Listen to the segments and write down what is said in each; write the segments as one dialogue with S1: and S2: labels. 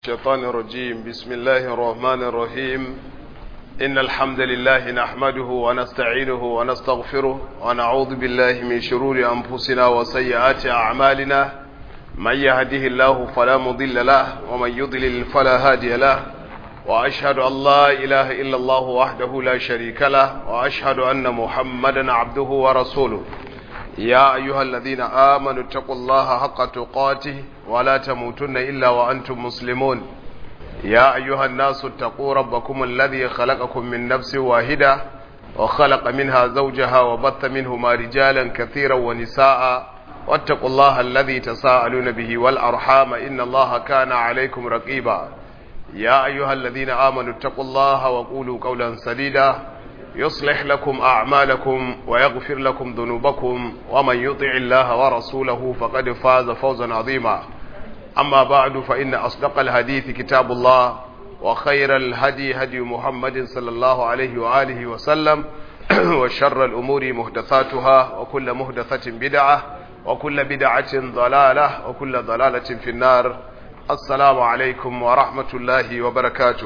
S1: الشيطان الرجيم بسم الله الرحمن الرحيم إن الحمد لله نحمده ونستعينه ونستغفره ونعوذ بالله من شرور أنفسنا وسيئات أعمالنا من يهده الله فلا مضل له ومن يضلل فلا هادي له وأشهد أن لا إله إلا الله وحده لا شريك له وأشهد أن محمدا عبده ورسوله يا أيها الذين آمنوا اتقوا الله حق تقاته ولا تموتن إلا وأنتم مسلمون يا أيها الناس اتقوا ربكم الذي خلقكم من نفس واحدة وخلق منها زوجها وبث منهما رجالا كثيرا ونساء واتقوا الله الذي تساءلون به والأرحام إن الله كان عليكم رقيبا يا أيها الذين آمنوا اتقوا الله وقولوا قولا سديدا يصلح لكم أعمالكم ويغفر لكم ذنوبكم ومن يطع الله ورسوله فقد فاز فوزا عظيما أما بعد فإن أصدق الحديث كتاب الله وخير الهدي هدي محمد صلى الله عليه وآله وسلم وشر الأمور مهدثاتها وكل مهدثة بدعة وكل بدعة ضلالة وكل ضلالة في النار السلام عليكم ورحمة الله وبركاته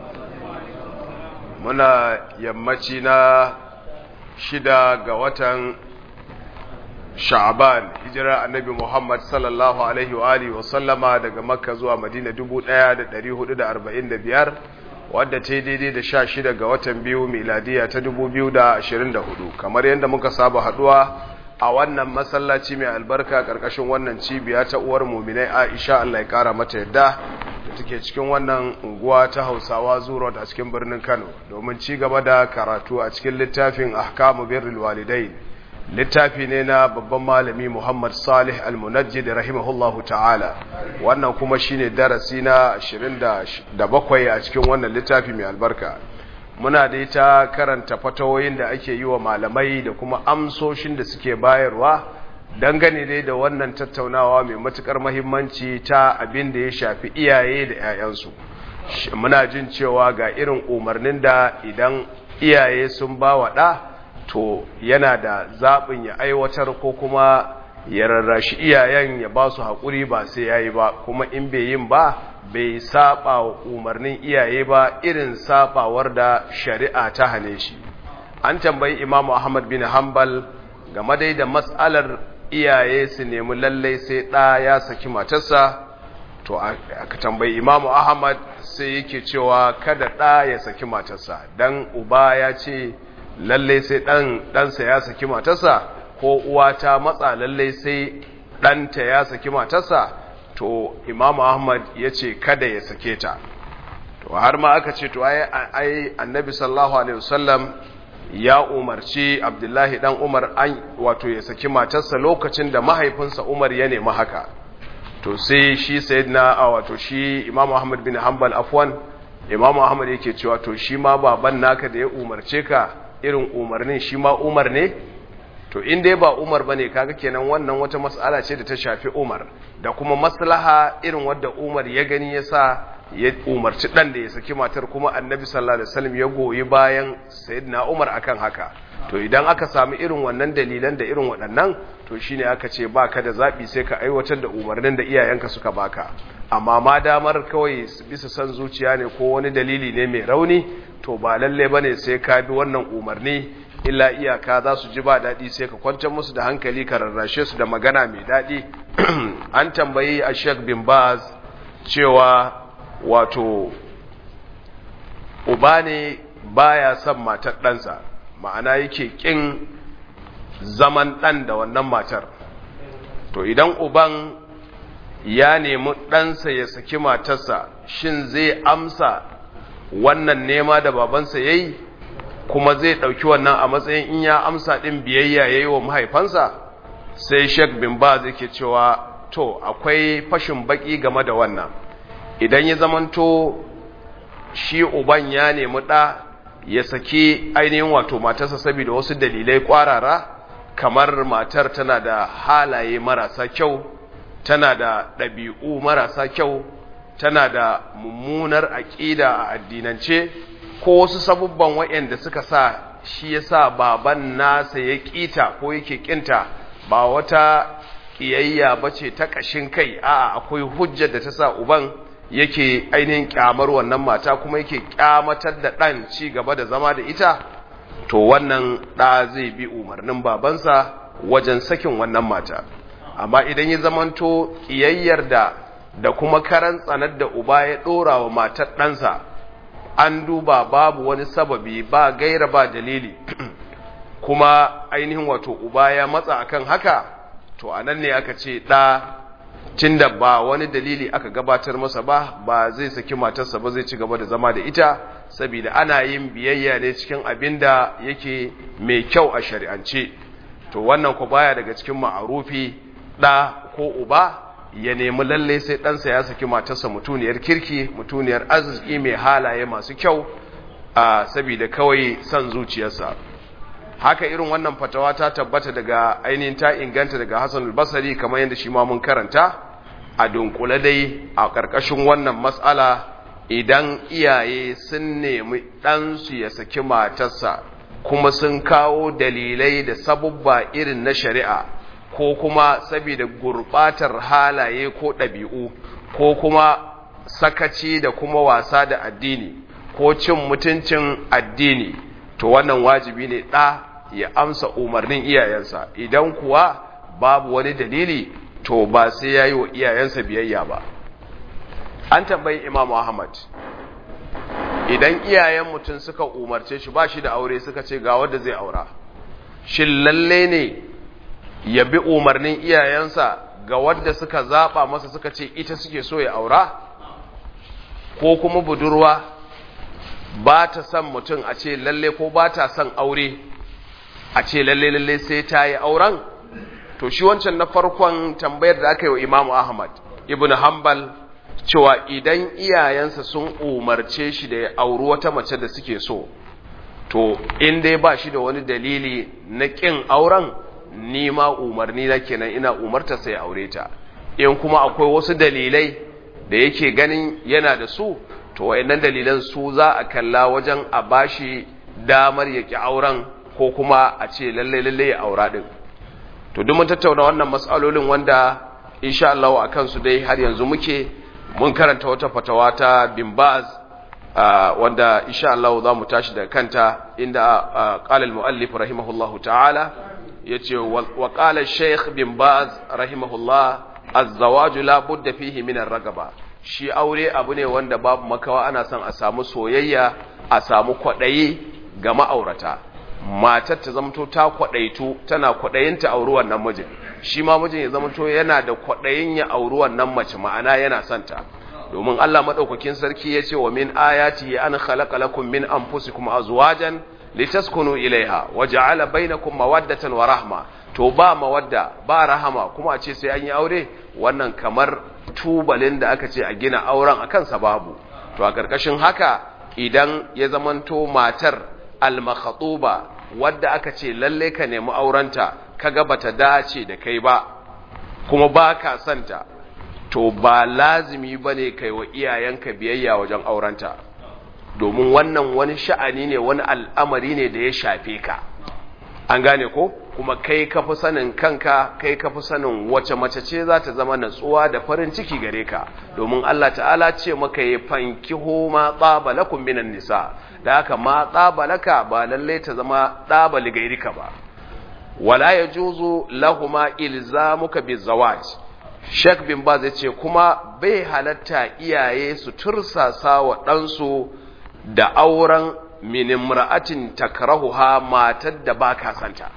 S1: muna yammaci na shida ga watan sha'aban hijirar annabi muhammad sallallahu alaihi wa alihi wa sallama daga makka zuwa madina 1445 wadda ta yi daidai da sha shida ga watan biyu miladiya ta 2024 kamar yadda muka saba haduwa a wannan masallaci mai albarka karkashin wannan cibiya ta uwar muminai aisha allah ya kara mata yadda da take cikin wannan unguwa ta hausawa zuwa a cikin birnin kano domin ci gaba da karatu a cikin littafin ahkamu birrul walidai littafi ne na babban malami muhammad salih almunajjid rahimahullahu ta'ala wannan kuma shine darasi na 27 a cikin wannan littafi mai albarka muna da ita karanta fatawoyin da ake yi wa malamai da kuma amsoshin da suke bayarwa dangane dai da wannan tattaunawa mai matukar mahimmanci ta abin da ya shafi iyaye da 'ya'yansu muna jin cewa ga irin umarnin da idan iyaye sun ba wa ɗa to yana da zaɓin ya aiwatar ko kuma ya rarrashi iyayen ya ba su haƙuri ba sai ya yi ba kuma in bai yin ba bai saba wa umarnin iyaye ba irin sabawar da shari'a ta hane shi an tambayi imamu ahmad bin hanbal game dai da matsalar iyaye su nemi lallai sai ɗa ya saki matarsa to aka tambayi imamu ahmad sai yake cewa kada ɗa ya saki matarsa dan uba ya ce lallai sai ɗansa ya saki matarsa ko uwa ta matsa lallai sai ɗanta ya saki matarsa to imamu ahmad ya ce kada ya sake ta to har ma aka ce to ai annabi sallallahu alaihi wasallam ya umarci abdullahi dan umar an wato ya saki matarsa lokacin da mahaifinsa umar ya nemi haka to sai shi sayyidina a wato shi imamu ahmad bin hanbal afwan imamu ahmad yake cewa to shi ma baban naka da ya umarce ka irin umarnin shi ma umar ne to in dai ba umar bane kaga kenan wannan wata mas'ala ce da ta shafi umar da kuma maslaha irin wadda umar ya gani yasa ya umarci dan da ya saki matar kuma annabi sallallahu alaihi wasallam ya goyi bayan sayyidina umar akan haka to idan aka samu irin wannan dalilan da irin waɗannan to shine aka ce baka da zabi sai ka aiwatar da umarnin da iyayenka suka baka amma ma damar kawai bisa san zuciya ne ko wani dalili ne mai rauni to ba lalle bane sai ka bi wannan umarni illa iyaka za su ji ba daɗi sai ka kwantar musu da hankali ka rarrashe su da magana mai daɗi an tambayi a sheik bin baz cewa wato uba ne baya son matar ɗansa ma'ana yake ƙin zaman ɗan da wannan matar to idan uban ya nemi ɗansa ya saki matarsa shin zai amsa wannan nema da babansa ya yi kuma zai ɗauki wannan a matsayin in ya amsa ɗin biyayya ya yi wa mahaifansa sai sheik bin ba zai ke cewa to akwai fashin baƙi game da wannan idan ya zamanto shi uban ya nemi ɗa ya saki ainihin wato matarsa saboda wasu dalilai ƙwarara kamar matar tana da halaye marasa kyau tana da ɗabi'u marasa kyau tana da mummunar aƙida a addinance ko wasu sabubban waɗanda suka sa shi ya sa baban nasa ya ƙita ko yake ƙinta ba wata ƙiyayya ba ce ta ƙashin kai a akwai hujjar da ta sa uban yake ainihin kyamar wannan mata kuma yake kyamatar da ɗan ci gaba da zama da ita to wannan ɗa zai bi umarnin babansa wajen sakin wannan mata amma idan ya zamanto ƙiyayyar da da kuma karan tsanar da uba ya ɗora wa matar ɗansa an duba babu wani sababi ba gaira ba dalili kuma ainihin wato uba ya matsa akan haka to a nan ne aka ce ɗa tunda ba wani dalili aka gabatar masa ba ba zai saki matarsa ba zai ci gaba da zama da ita saboda ana yin biyayya ne cikin abin da yake mai kyau a shari'ance to wannan ku baya daga cikin ma'arufi ɗa ko uba ya nemi lalle sai ɗansa ya saki matarsa mutuniyar kirki mutuniyar arziki mai halaye masu kyau a saboda kawai son zuciyarsa haka irin wannan fatawa ta tabbata daga ainihin ta inganta daga Hassan al-Basri kamar yadda shi ma mun karanta a dunkule dai a ƙarƙashin wannan matsala idan iyaye sun nemi ɗansu ya saki matarsa kuma sun kawo dalilai da sabubba irin na shari'a ko kuma saboda gurbatar halaye ko ɗabi'u ko kuma sakaci da kuma wasa da addini ko cin mutuncin addini to wannan wajibi ne ɗa ya amsa umarnin iyayensa idan kuwa babu wani dalili to ba sai ya yi wa iyayensa biyayya ba an tambayi imamu ahmad idan iyayen mutum suka umarce shi ba shi da aure suka ce ga wadda zai aura shin lalle ne ya bi umarnin iyayensa ga wadda suka zaba masa suka ce ita suke so ya aura ko kuma budurwa ba ta son mutum a ce lalle ko ba ta son aure a ce lalle lalle sai ta yi auren to shi wancan na farkon tambayar da aka yi wa imamu ahmad ibn hanbal cewa idan iyayensa sun umarce shi da ya auri wata mace da suke so to in dai ba shi da wani dalili na ƙin auren ni ma umarni na kenan ina umarta sai aure ta in kuma akwai wasu dalilai da yake ganin yana da su to wayannan dalilan su za a kalla wajen a bashi damar ya ki auren ko kuma a ce lalle lalle ya aura din to duk mun tattauna wannan mas'alolin wanda insha Allah akan su dai har yanzu muke mun karanta wata fatawa ta bin Baz wanda insha Allah za mu tashi daga kanta inda qala al-muallif rahimahullahu ta'ala yace wa qala shaykh bin Baz rahimahullah az-zawaj la budda fihi min ar-ragaba shi aure abu ne wanda babu makawa ana son a samu soyayya a samu kwadayi ga ma'aurata matar ta zamto ta kwadaitu tana kwadayin ta auri wannan mijin shi ma mijin ya zamto yana da kwadayin ya auri wannan mace ma'ana yana son ta domin Allah madaukakin sarki yace wa min ayati an khalaqa lakum min anfusikum azwajan litaskunu ilaiha waja'ala bainakum mawaddatan wa rahma to ba mawadda ba rahama kuma a ce sai an yi aure wannan kamar tubalin da aka ce a gina auren akan sababu to a karkashin haka idan ya zamanto matar al-makhatuba wadda aka ce lalle ka nemi aurenta kaga bata dace da kai ba kuma ba ka santa to ba lazimi bane kai wa iyayenka biyayya wajen aurenta domin wannan wani sha'ani ne wani al'amari ne da ya shafe ka an gane ko kuma kai ka fi sanin kanka kai ka fi sanin wace mace ce za ta zama natsuwa da farin ciki gare ka domin Allah ta'ala ce maka ya fanki ma tsaba lakum minan nisa da haka ma tsaba laka ba lalle ta zama tsaba ligairika ba wala yajuzu lahuma ilzamuka bizawaj Sheikh bin Baz ya ce kuma bai halatta iyaye su tursasa wa ɗansu da auren minimra'atin takrahuha matar da baka santa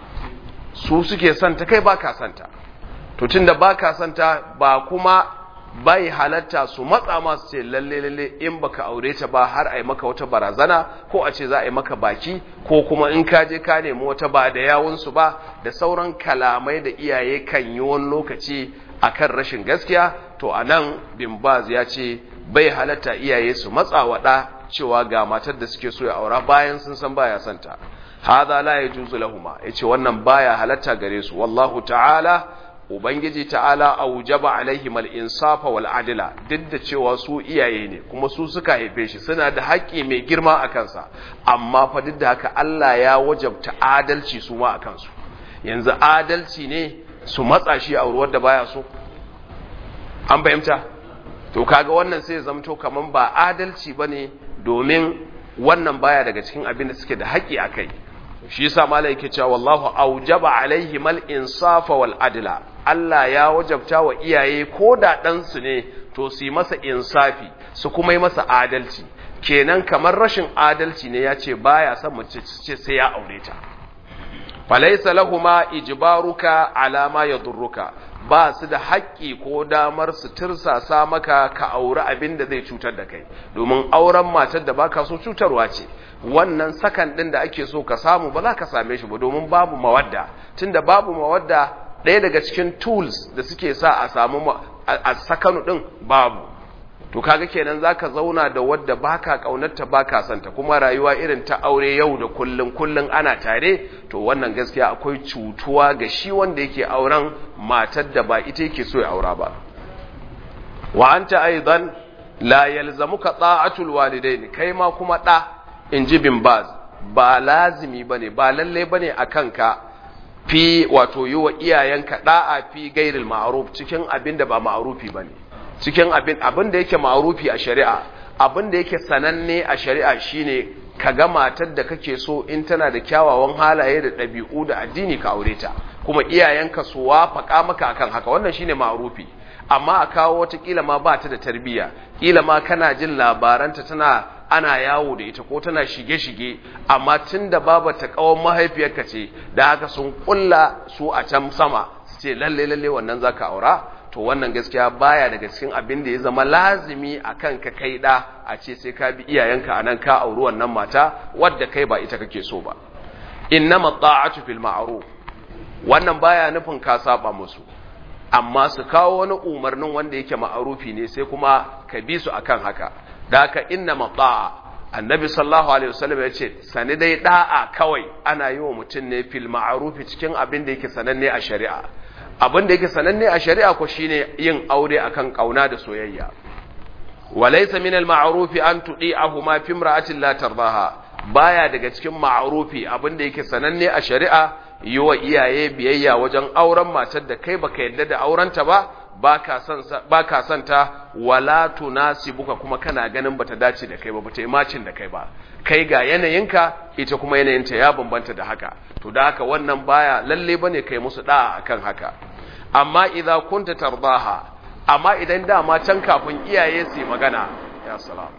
S1: su suke santa kai baka santa to tunda baka santa ba kuma bai halatta su matsa masu ce lalle lalle in baka aure ta ba har ai maka wata barazana ko a ce za a yi maka baki ko kuma in ka je ka nemi wata ba da yawun su ba da sauran kalamai da iyaye kan yi wani lokaci akan rashin gaskiya to anan bin baz ya ce bai halatta iyaye su matsa wa ɗa cewa ga matar da suke so ya aura bayan sun san baya santa hadha la yajuzu lahuma yace wannan baya halatta gare su wallahu ta'ala ubangiji ta'ala aujaba alaihim al-insafa wal adla duk da cewa su iyaye ne kuma su suka haife shi suna da haƙƙi mai girma a kansa amma fa duk da haka Allah ya wajabta adalci su ma a kansu yanzu adalci ne su matsa shi a ruwar da baya so an fahimta to kaga wannan sai ya zamto kaman ba adalci bane domin wannan baya daga cikin abin da suke da haƙi akai shi yasa malai yake cewa wallahu aujaba alaihim al insafa wal adla Allah ya wajabta wa iyaye ko da dan su ne to su yi masa insafi su kuma yi masa adalci kenan kamar rashin adalci ne ya ce baya son mace ce sai ya aure ta falaisa lahuma ijbaruka ala ma yadurruka ba su da haƙƙi ko damar su tirsasa maka ka aure abin da zai cutar da kai domin auren matar da baka so cutarwa ce wannan sakan din da ake so ka samu ba za ka same shi ba domin babu mawadda tunda babu mawadda ɗaya daga cikin tools da suke sa a samu a sakanu din babu to kaga kenan zaka zauna da wadda baka kaunarta baka santa kuma rayuwa irin ta aure yau da kullun kullun ana tare to wannan gaskiya akwai cutuwa ga shi wanda yake auren matar da ba ita yake so ya aura ba wa anta aidan la yalzamuka ta'atul walidain kai ma kuma da inji bin baz ba lazimi bane ba lalle bane akan ka fi wato yi wa iyayenka da'a fi gairil ma'ruf cikin abin da ba ma'rufi bane cikin abin abin da yake ma'rufi a shari'a abin da yake sananne a shari'a shine ka ga matar da kake so in tana da kyawawan halaye da ɗabi'u da addini ka aure ta kuma iyayenka su wafaka maka akan haka wannan shine ma'rufi amma a kawo wata kila ma ba ta da tarbiyya kila ma kana jin labaranta tana ana yawo da ita ko tana shige-shige amma tun da baba ta kawon mahaifiyarka ce da haka sun kulla su a can sama su ce lalle lalle wannan zaka aura to wannan gaskiya baya daga cikin abin da ya zama lazimi a kan ka kai da a ce sai ka bi iyayenka anan ka auri wannan mata wadda kai ba ita kake so ba innama ta'atu fil ma'ruf wannan baya nufin ka saba musu amma su kawo wani umarnin wanda yake ma'arufi ne sai kuma ka bi su akan haka da haka innama ta'a annabi sallallahu alaihi wasallam ya ce sani dai da'a kawai ana yi wa mutum ne fil ma'arufi cikin abin da yake sananne a shari'a abin da yake sananne a shari'a ko shine yin aure akan kauna da soyayya walaysa min al-ma'rufi an tudi'ahuma fi imra'atin la tardaha baya daga cikin ma'rufi abin da yake sananne a shari'a yi wa iyaye biyayya wajen auren matar da kai baka yadda da aurenta ba baka son baka son ta wala tunasibuka kuma kana ganin bata dace da kai ba bata yi macin da kai ba kai ga yanayinka ita kuma yanayinta ya bambanta da haka to da haka wannan baya lalle bane kai musu da'a akan haka amma idza kunta tardaha amma idan dama can kafin iyaye su magana ya salam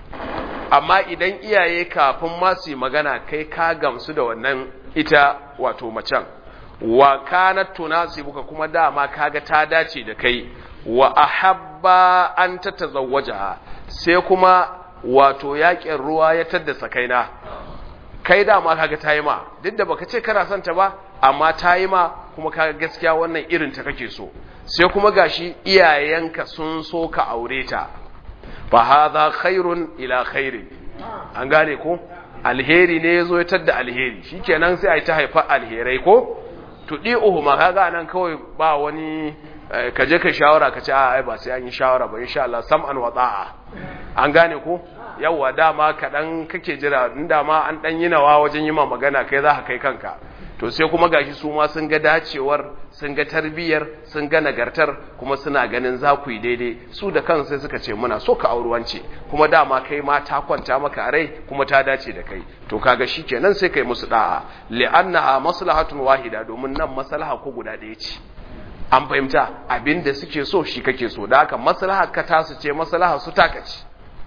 S1: amma idan iyaye kafin ma su magana kai ka gamsu da wannan ita wato macen wa kanat tunasibuka kuma dama kaga ta dace da kai wa ahabba an tatazawwaja sai kuma wato yakin ruwa ya tadda sakaina kai dama kaga tayi ma duk da baka ce kana son ta ba amma tayi ma kuma kaga gaskiya wannan irin ta kake so sai kuma gashi iyayenka sun so ka aure ta fa hadha khairun ila khairin an gane ko alheri ne yazo ya tadda alheri shikenan sai ai ta haifa alherai ko tudi uhuma kaga nan kawai ba wani kaje ka shawara ka ce ai ba sai an yi shawara ba insha Allah sam'an wa ta'a an gane ko yawa dama kaɗan kake jira in dama an ɗan yi nawa wajen yi ma magana kai za ka kai kanka to sai kuma gashi su ma sun ga dacewar sun ga tarbiyyar sun ga nagartar kuma suna ganin za ku yi daidai su da kansu sai suka ce muna so ka auri wance kuma dama kai ma ta kwanta maka a rai kuma ta dace da kai to kaga shikenan sai kai musu da'a li'annaha maslahatun wahida domin nan maslaha ko guda ɗaya ce an fahimta abinda suke so shi kake so da haka maslaha ka tasu ce maslaha su taka ce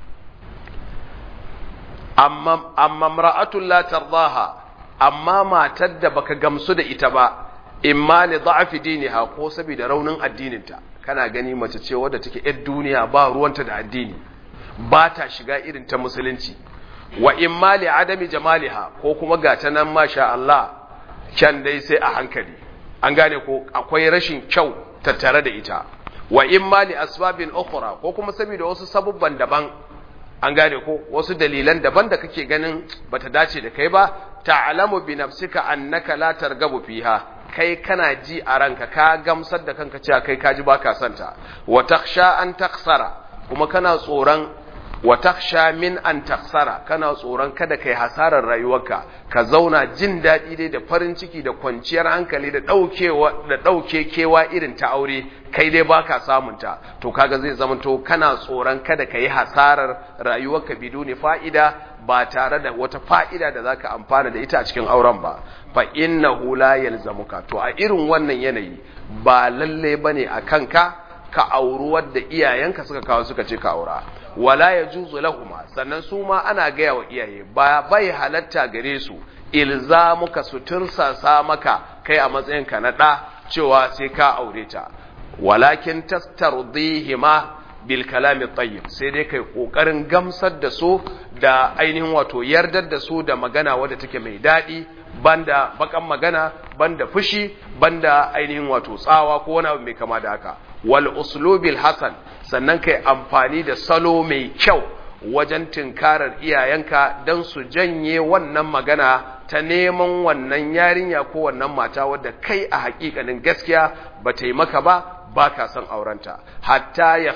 S1: amma amma mar'atul la tardaha amma matar da baka gamsu da ita ba imma li da'fi diniha ko saboda raunin addininta kana gani mace ce wadda take yar duniya ba ruwanta da addini ba ta shiga irin ta musulunci wa imma li adami jamaliha ko kuma gata nan masha Allah kyan dai sai a hankali an gane ko akwai rashin kyau tattare da ita wa imma li asbabin ukhra ko kuma saboda wasu sabubban daban an gane ko wasu dalilan daban da kake ganin bata dace da kai ba ta'lamu bi nafsika annaka la targabu fiha kai kana ji a ranka ka gamsar da kanka cewa kai kaji baka santa wa takhsha an taksara kuma kana tsoron wa taksha min an taksara kana tsoron kada kai hasarar rayuwarka ka zauna jin daɗi dai da farin ciki da kwanciyar hankali da ɗaukewa da ɗauke kewa irin ta aure kai dai baka samun ta to kaga zai zama to kana tsoron kada kai hasarar rayuwarka biduni fa'ida ba tare da wata fa'ida da zaka amfana da ita a cikin auren ba fa innahu la yalzamuka to a irin wannan yanayi ba lalle bane a kanka ka auri wadda iyayenka suka kawo suka ce ka aura wala ya juzu lahuma sannan su ma ana gaya wa iyaye ba bai halatta gare su ilzamuka su tursasa maka kai a matsayinka na ɗa cewa sai ka aure ta walakin tastardihima bil kalami tayyib sai dai kai kokarin gamsar da su da ainihin wato yardar da su da magana wadda take mai daɗi banda bakan magana banda fushi banda ainihin wato tsawa ko wani abu mai kama da haka wal uslubil hasan sannan kai amfani da salo mai kyau wajen tinkarar iyayenka don su janye wannan magana ta neman wannan yarinya ko wannan mata wadda kai a hakikanin gaskiya ba ta yi maka ba ba ka son aurenta hatta ya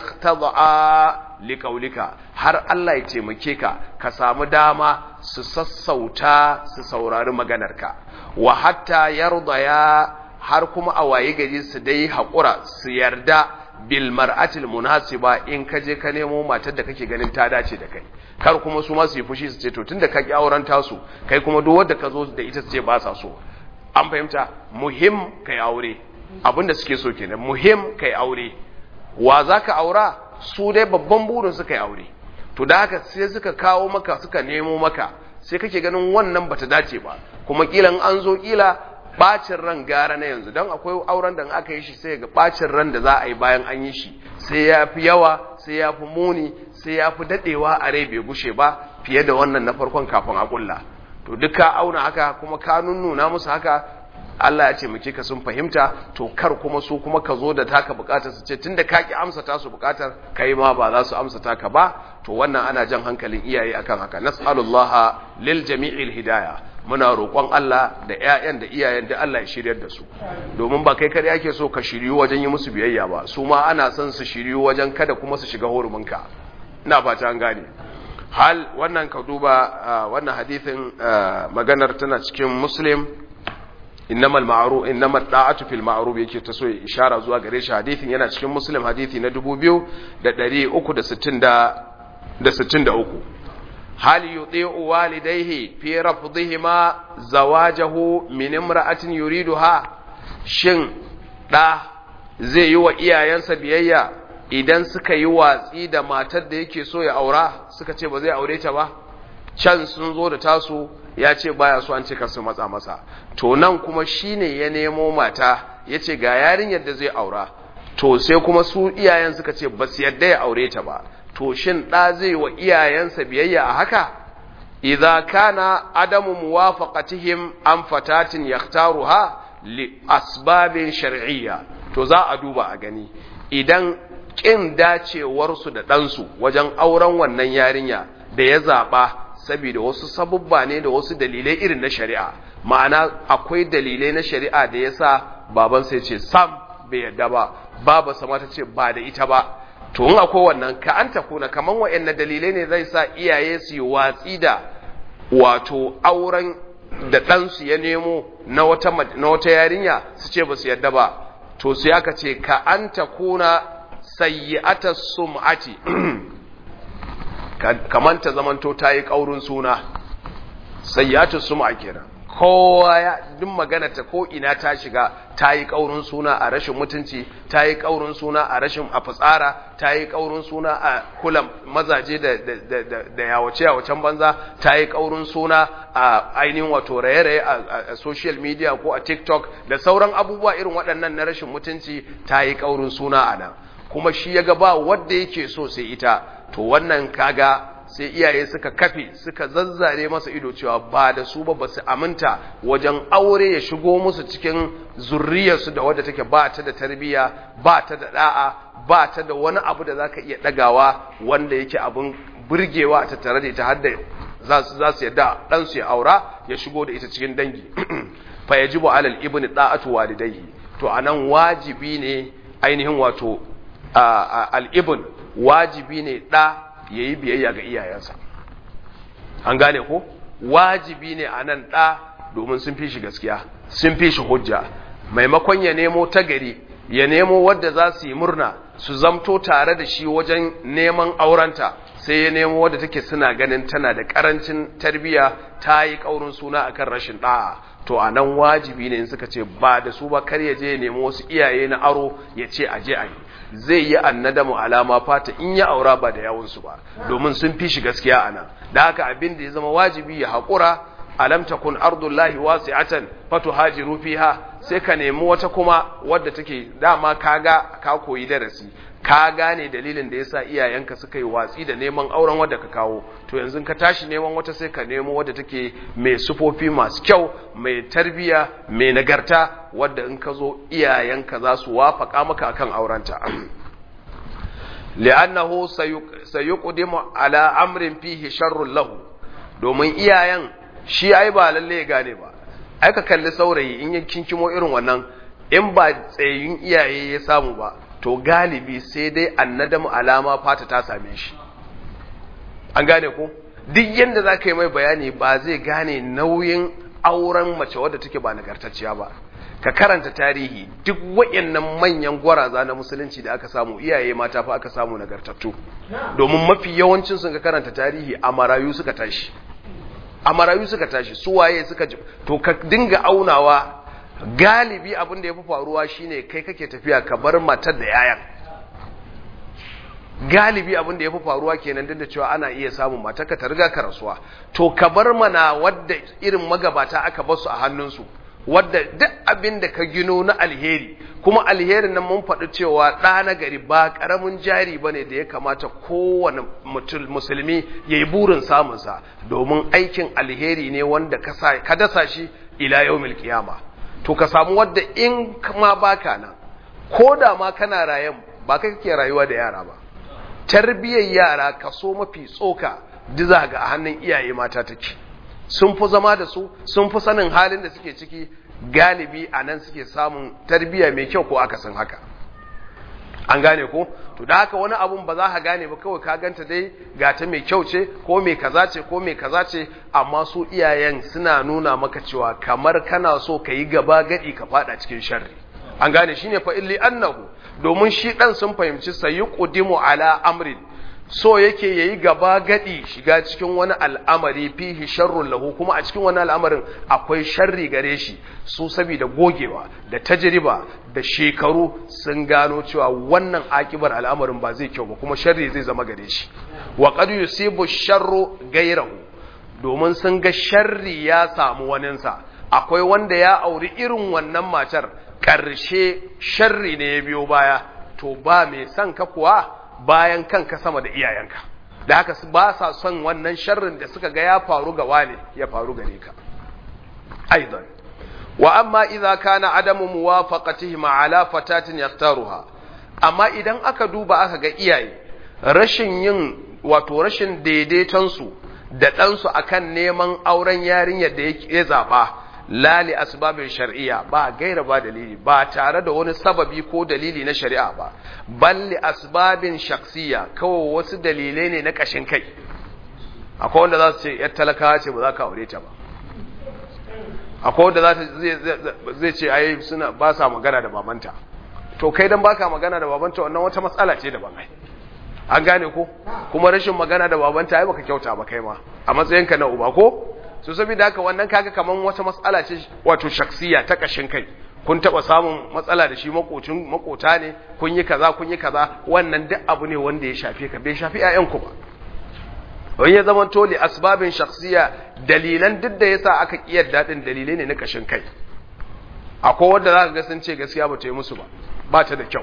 S1: taza'a liƙaulika har Allah ya taimake ka ka samu dama su sassauta su saurari maganarka wa hatta yardaya har kuma a waye gari su dai haƙura su yarda bil mar'atil munasiba in ka je ka nemo matar da kake ganin ta dace da kai kar kuma su ma su yi fushi su ce to tunda ka ki auren tasu kai kuma duk wanda ka zo da ita su ce ba sa so an fahimta muhim kai aure abinda suke so kenan muhim kai aure wa zaka aura su dai babban burin su kai aure to da haka sai suka kawo maka suka nemo maka sai kake ganin wannan bata dace ba kuma kilan an zo kila bacin ran gara na yanzu don akwai auren da aka yi shi sai ga bacin ran da za a yi bayan an yi shi sai ya fi yawa sai ya fi muni sai ya fi dadewa a rai bai gushe ba fiye da wannan na farkon kafin a kulla to duk ka auna haka kuma ka nunnuna musu haka Allah ya ce muke ka sun fahimta to kar kuma su kuma ka zo da taka bukatar su ce tunda ka ki amsa ta su bukatar kai ma ba za su amsa taka ba to wannan ana jan hankalin iyaye akan haka nas'alullaha lil jami'il hidayah muna roƙon Allah da ƴaƴan da iyayen da Allah ya shiryar da su domin ba kai kada yake so ka shiryu wajen yi musu biyayya ba su ma ana son su shiryu wajen kada kuma su shiga huruminka ina fata an gane hal wannan ka duba wannan hadithin maganar tana cikin muslim innamal ma'ruf innamal da'atu fil ma'ruf yake ta so ishara zuwa gare shi hadithin yana cikin muslim hadithi na 2363 hal yuti'u walidayhi fi rafdihima zawajahu min imra'atin yuriduha shin da zai yi wa iyayensa biyayya idan suka yi watsi da matar da yake so ya aura suka ce ba zai aure ta ba can sun zo da tasu ya ce baya so an ce su matsa masa to nan kuma shine ya nemo mata ya ce ga yarinyar da zai aura to sai kuma su iyayen suka ce ba su yadda ya aure ta ba to shin ɗa zai wa iyayensa biyayya a haka idza kana adamu muwafaqatihim an fatatin yaktaruha li asbabin shar'iyya to za a duba a gani idan kin dacewarsu da ɗansu wajen auren wannan yarinya da ya zaɓa saboda wasu sabubba ne da wasu dalilai irin na shari'a ma'ana akwai dalilai na shari'a da yasa baban sai ce sam bai yadda ba baba sama ta ce ba da ita ba to in akwai wannan ka an kuna kaman wa'annan dalilai ne zai sa iyaye su yi watsi da wato auren da ɗansu ya nemo na wata na wata yarinya su ce ba su yadda ba to sai aka ce ka an kuna sayyi'ata sum'ati kaman ta zamanto ta yi ƙaurin suna sayyatu suma kenan kowa ya duk magana ta ko ina ta shiga ta yi ƙaurin suna a rashin mutunci ta yi ƙaurin suna a rashin a fitsara ta yi ƙaurin suna a kula mazaje da da yawace yawacen banza ta yi ƙaurin suna a ainihin wato raye-raye a social media ko a tiktok da sauran abubuwa irin waɗannan na rashin mutunci ta yi ƙaurin suna a nan kuma shi ya ga ba wadda yake so sai ita to wannan kaga sai iyaye suka kafe suka zazzare masa ido cewa ba da su ba ba su aminta wajen aure ya shigo musu cikin zurriyarsu da wadda take ba ta da tarbiyya ba ta da da'a ba ta da wani abu da zaka iya dagawa wanda yake abin burgewa ta tare da ita har da za su za su yadda dan su ya aura ya shigo da ita cikin dangi fa yajibu alal ibni da'atu walidayhi to anan wajibi ne ainihin wato al ibn wajibi ne ɗa yayi biyayya ga iyayensa an gane ko wajibi ne a nan ɗa domin sun fi shi gaskiya sun fi shi hujja maimakon ya nemo ta gari ya nemo wadda za su yi murna su zamto tare da shi wajen neman aurenta sai ya nemo wadda take suna ganin tana da karancin tarbiya ta yi kaurin suna akan rashin da'a to a nan wajibi ne in suka ce ba da su ba kar ya je ya nemo wasu iyaye na aro ya ce a je a yi zai yi annadamu alama fata in ya aura ba da yawunsu ba domin sun fi shi gaskiya a nan da haka abin da ya zama wajibi ya haƙura alam takun ardullahi wasi'atan fatuhajiru fiha sai ka nemi wata kuma wadda take dama kaga ka koyi darasi ka gane dalilin da yasa iyayenka suka yi watsi da neman auren wadda ka kawo to yanzu ka tashi neman wata sai ka nemo wadda take mai sufofi masu kyau mai tarbiya mai nagarta wadda in ka zo iyayenka za su wafaka maka akan aurenta li'annahu sayuqdimu ala amrin fihi sharrun lahu domin iyayen shi ai ba lalle ya gane ba ai ka kalli saurayi in ya kinkimo irin wannan in ba tsayin iyaye ya samu ba to galibi sai dai annadamu alama fata ta same shi an gane ko duk yanda za ka yi mai bayani ba zai gane nauyin auren mace wadda take ba nagartacciya ba ka karanta tarihi duk wayannan manyan gwaraza na musulunci da aka samu iyaye mata fa aka samu nagartattu domin mafi yawancin sun ka karanta tarihi a marayu suka tashi a marayu suka tashi su waye suka ji to ka dinga aunawa galibi abin da ya fi faruwa shine kai kake tafiya ka bar matar da yayan galibi abin da ya fi faruwa kenan duk da cewa ana iya samun matarka ta riga ka rasuwa to ka bar mana wadda irin magabata aka bar su a hannunsu wadda duk abin da ka gino na alheri kuma alherin nan mun faɗi cewa ɗa na gari ba ƙaramin jari ba ne da ya kamata kowane musulmi ya yi burin samunsa domin aikin alheri ne wanda ka dasa shi ila yau milkiyama to ka samu wadda in ma baka nan ko da ma kana rayan ba kai kake rayuwa da yara ba tarbiyyar yara kaso mafi tsoka diza ga a hannun iyaye mata take sun fi zama da su sun fi sanin halin da suke ciki galibi a nan suke samun tarbiyya mai kyau ko aka san haka an gane ko to da haka wani abun ba za ka gane ba kawai ka ganta dai ga ta mai kyau ce ko mai kaza ce ko mai kaza ce amma su iyayen suna nuna maka cewa kamar kana so ka yi gaba gadi ka fada cikin sharri an gane shine fa illi annahu domin shi dan sun fahimci sayuqdimu ala amrin so yake yayi gaba gadi shiga cikin wani al'amari fihi sharrun lahu kuma a cikin wani al'amarin akwai sharri gare shi su saboda gogewa da tajriba da shekaru sun gano cewa wannan akibar al'amarin ba zai kyau ba kuma sharri zai zama gare shi wa qad yusibu sharru gairahu domin sun ga sharri ya samu waninsa akwai wanda ya auri irin wannan matar ƙarshe sharri ne ya biyo baya to ba mai son ka kuwa bayan kanka sama da iyayenka da haka ba sa son wannan sharrin da suka ga ya faru ga wane ya faru gare ka aidan wa amma idza kana adamu muwafaqatihim ala fatatin yaktaruha amma idan aka duba aka ga iyaye rashin yin wato rashin daidaiton su da dan su akan neman auren yarinyar da ya zaba lali asbabin shar'iyya ba gaira ba dalili ba tare da wani sababi ko dalili na shari'a ba balli asbabin shaksiya kawai wasu dalilai ne na kashin kai akwai wanda za su ce yar talakawa ce ba za ka aure ta ba akwai wanda za zai ce ai suna ba sa magana da babanta to kai dan baka magana da babanta wannan wata matsala ce daban ai an gane ko kuma rashin magana da babanta ai baka kyauta ba kai ma a matsayinka na uba ko so saboda haka wannan kaga kaman wata matsala ce wato shaksiya ta kashin kai kun taba samun matsala da shi makocin makota ne kun yi kaza kun yi kaza wannan duk abu ne wanda ya shafe ka bai shafi ƴaƴanku ba wani ya zama toli asbabin shaksiya dalilan duk da yasa aka kiyar dadin dalilai ne na kashin kai akwai wanda zaka ga sun ce gaskiya ba ta yi musu ba ba ta da kyau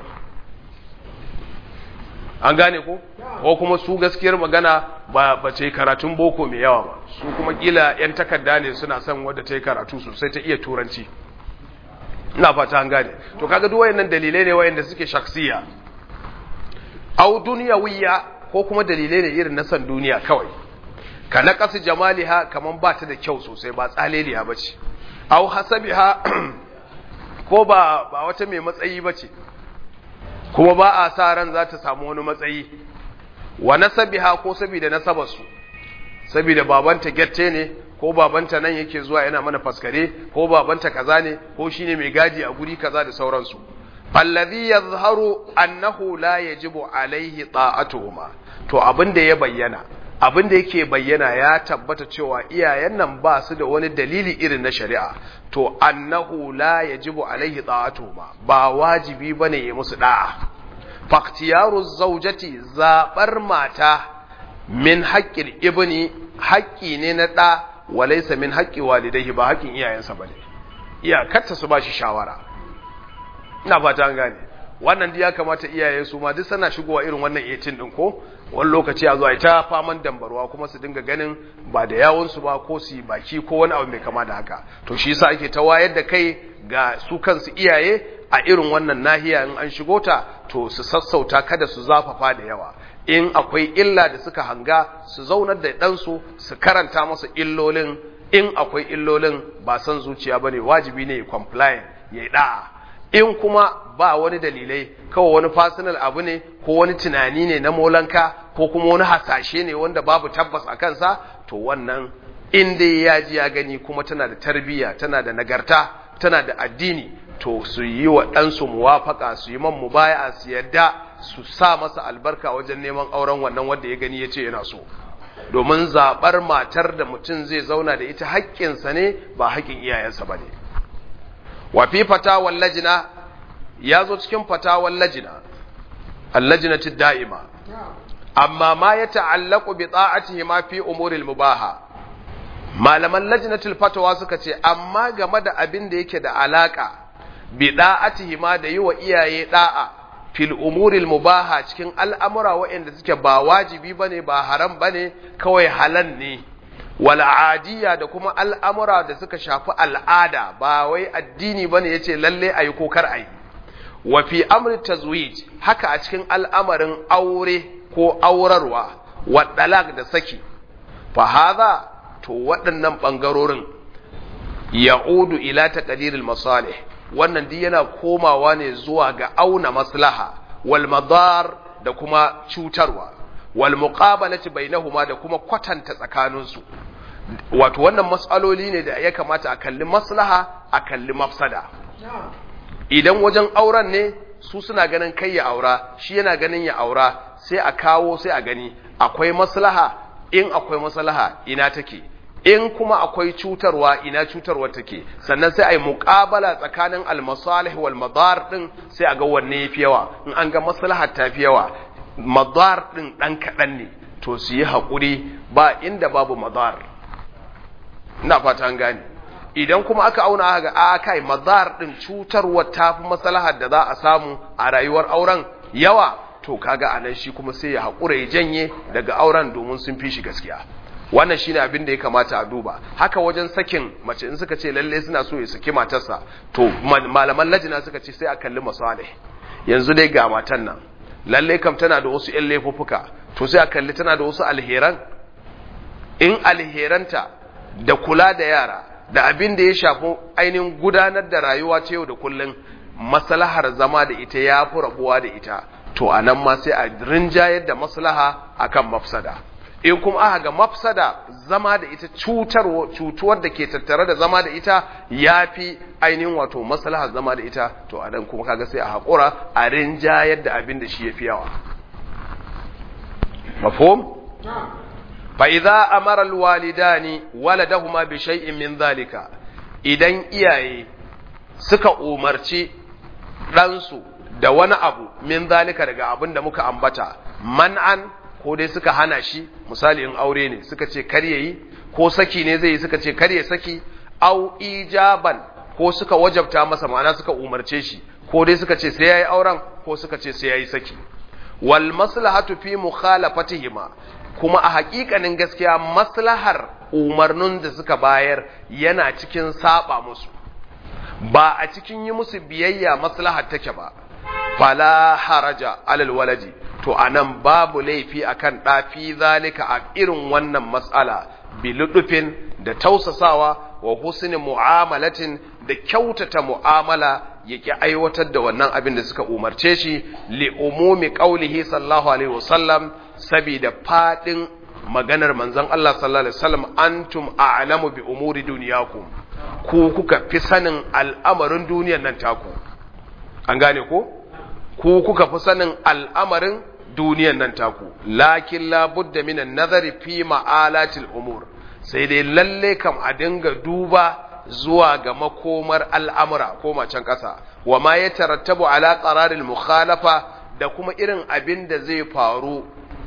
S1: an gane ko ko kuma su gaskiyar magana ba ba ce karatun boko mai yawa ba su kuma kila yan takarda ne suna son wadda ta yi karatu sosai ta iya turanci ina fata an gane to kaga duk wayannan dalilai ne wayanda suke shaksiya au dunyawiya ko kuma dalilai ne irin na san duniya kawai ka naqasi jamaliha kaman ba ta da kyau sosai ba tsaleliya bace au hasabiha ko ba ba wata mai matsayi bace kuma ba a sa ran za ta samu wani matsayi wa nasabiha ko saboda nasabarsu saboda babanta gette ne ko babanta nan yake zuwa yana mana faskare ko babanta kaza ne ko shine mai gadi a guri kaza da sauransu alladhi yadhharu annahu la yajibu alaihi ta'atuhuma to abin da ya bayyana abin da yake bayyana ya tabbata cewa iyayen nan ba su da wani dalili irin na shari'a to annahu la yajibu alaihi ta'atuhuma ba wajibi bane ya musu da'a faktiyaru zaujati zabar mata min haƙƙin ibni haƙƙi ne na ɗa walaisa min haƙƙi walidai ba haƙƙin iyayensa bane iyakarta su ba shi shawara ina fata an gane wannan duk ya kamata iyaye su ma duk sana shigowa irin wannan 18 din ko wani lokaci a zuwa ita faman dambarwa kuma su dinga ganin ba da yawon su ba ko su baki ko wani abu mai kama da haka to shi yasa ake ta wayar da kai ga su kansu iyaye a irin wannan nahiya in an shigo ta to su sassauta kada su zafafa da yawa in akwai illa da suka hanga su zaunar da ɗansu su karanta masa illolin in akwai illolin ba san zuciya bane wajibi ne ya compliant ya yi da'a in kuma ba wani dalilai kawai wani personal abu ne ko wani tunani ne na molanka ko kuma wani hasashe ne wanda babu tabbas a kansa to wannan in dai ya ji ya gani kuma tana da tarbiyya tana da nagarta tana da addini to su yi wa ɗansu muwafaka su yi man mubaya su yadda su sa masa albarka wajen neman auren wannan wanda ya gani ya ce yana so domin zaɓar matar da mutum zai zauna da ita haƙƙinsa ne ba haƙƙin iyayensa ba ne wa fi fatawar lajina ya zo cikin fatawar lajina allajinati da'ima amma ma ya ta'allaku bi ta'atihi ma fi umuril mubaha malaman lajinatul fatawa suka ce amma game da abin da yake da alaka bi da'atihi ma da yi wa iyaye da'a fil umuril mubaha cikin al'amura waɗanda suke ba wajibi bane ba haram bane kawai halal ne wal adiya da kuma al'amura da suka shafi al'ada ba wai addini bane yace lalle ayi ko kar ayi wa fi amri tazwij haka a cikin al'amarin aure ko aurarwa wa dalak da saki fa hadha to waɗannan ɓangarorin ya'udu ila taqdiril masalih wannan duk yana komawa ne zuwa ga auna maslaha wal madar da kuma cutarwa wal muqabalati bainahuma da kuma kwatanta tsakaninsu wato wannan matsaloli ne da ya kamata a kalli maslaha a kalli mafsada idan wajen auren ne su suna ganin kai ya aura shi yana ganin ya aura sai a kawo sai a gani akwai maslaha in akwai maslaha ina take in kuma akwai cutarwa ina cutarwa take sannan sai a yi muƙabala tsakanin almasalih wal madar din sai a ga wanne yafi yawa in an ga maslaha ta fi yawa madar din dan kaɗan ne to su yi haƙuri ba inda babu madar ina fata an gane idan kuma aka auna aka ga a kai madar din cutarwa ta fi maslahar da za a samu a rayuwar auren yawa to kaga anan shi kuma sai ya haƙura ya janye daga auren domin sun fi shi gaskiya wannan shine abin da ya kamata a duba haka wajen sakin mace in suka ce lalle suna so ya saki matarsa to malaman lajina suka ce sai a kalli masalih yanzu dai ga matan nan lalle kam tana da wasu ƴan laifuffuka to sai a kalli tana da wasu alheran in alheranta da kula da yara da abin da ya shafi ainihin gudanar da rayuwa ta yau da kullum maslahar zama da ita ya fi rabuwa da ita to a nan ma sai a rinjayar da maslaha akan mafsada in kuma aka ga mafsada zama da ita cutuwar da ke tattare da zama da ita ya fi ainihin wato maslahar zama da ita to a nan kuma kaga sai a haƙura a rinjayar da abin da shi ya fi yawa mafhum fa idza amara alwalidani waladahuma bi shay'in min zalika idan iyaye suka umarci ɗansu da wani abu min zalika daga abin da muka ambata man'an ko dai suka hana shi misali in aure ne suka ce kar yayi ko saki ne zai yi suka ce kar ya saki au ijaban ko suka wajabta masa ma'ana suka umarce shi ko dai suka ce sai yayi auren ko suka ce sai yayi saki wal maslahatu fi mukhalafatihima kuma a haƙiƙanin gaskiya maslahar umarnin da suka bayar yana cikin saba musu ba a cikin yi musu biyayya maslahar take ba fala haraja alal waladi to anan babu laifi akan ɗafi zalika a irin wannan matsala biludufin da tausasawa wa husni mu'amalatin da kyautata mu'amala yake aiwatar da wannan abin da suka umarce shi li umumi qaulihi sallallahu alaihi wasallam saboda fadin maganar manzon Allah sallallahu alaihi wasallam antum a'lamu bi umuri dunyakum ku kuka fi sanin al'amarin duniyar nan taku an gane ko ku kuka fi sanin al'amarin duniyar nan taku lakin la budda minan nazari fi ma'alatil umur sai dai lalle kam a dinga duba zuwa ga makomar al'amura ko macen ƙasa wa ma ya tarattabu ala qararin mukhalafa da kuma irin abin da zai faru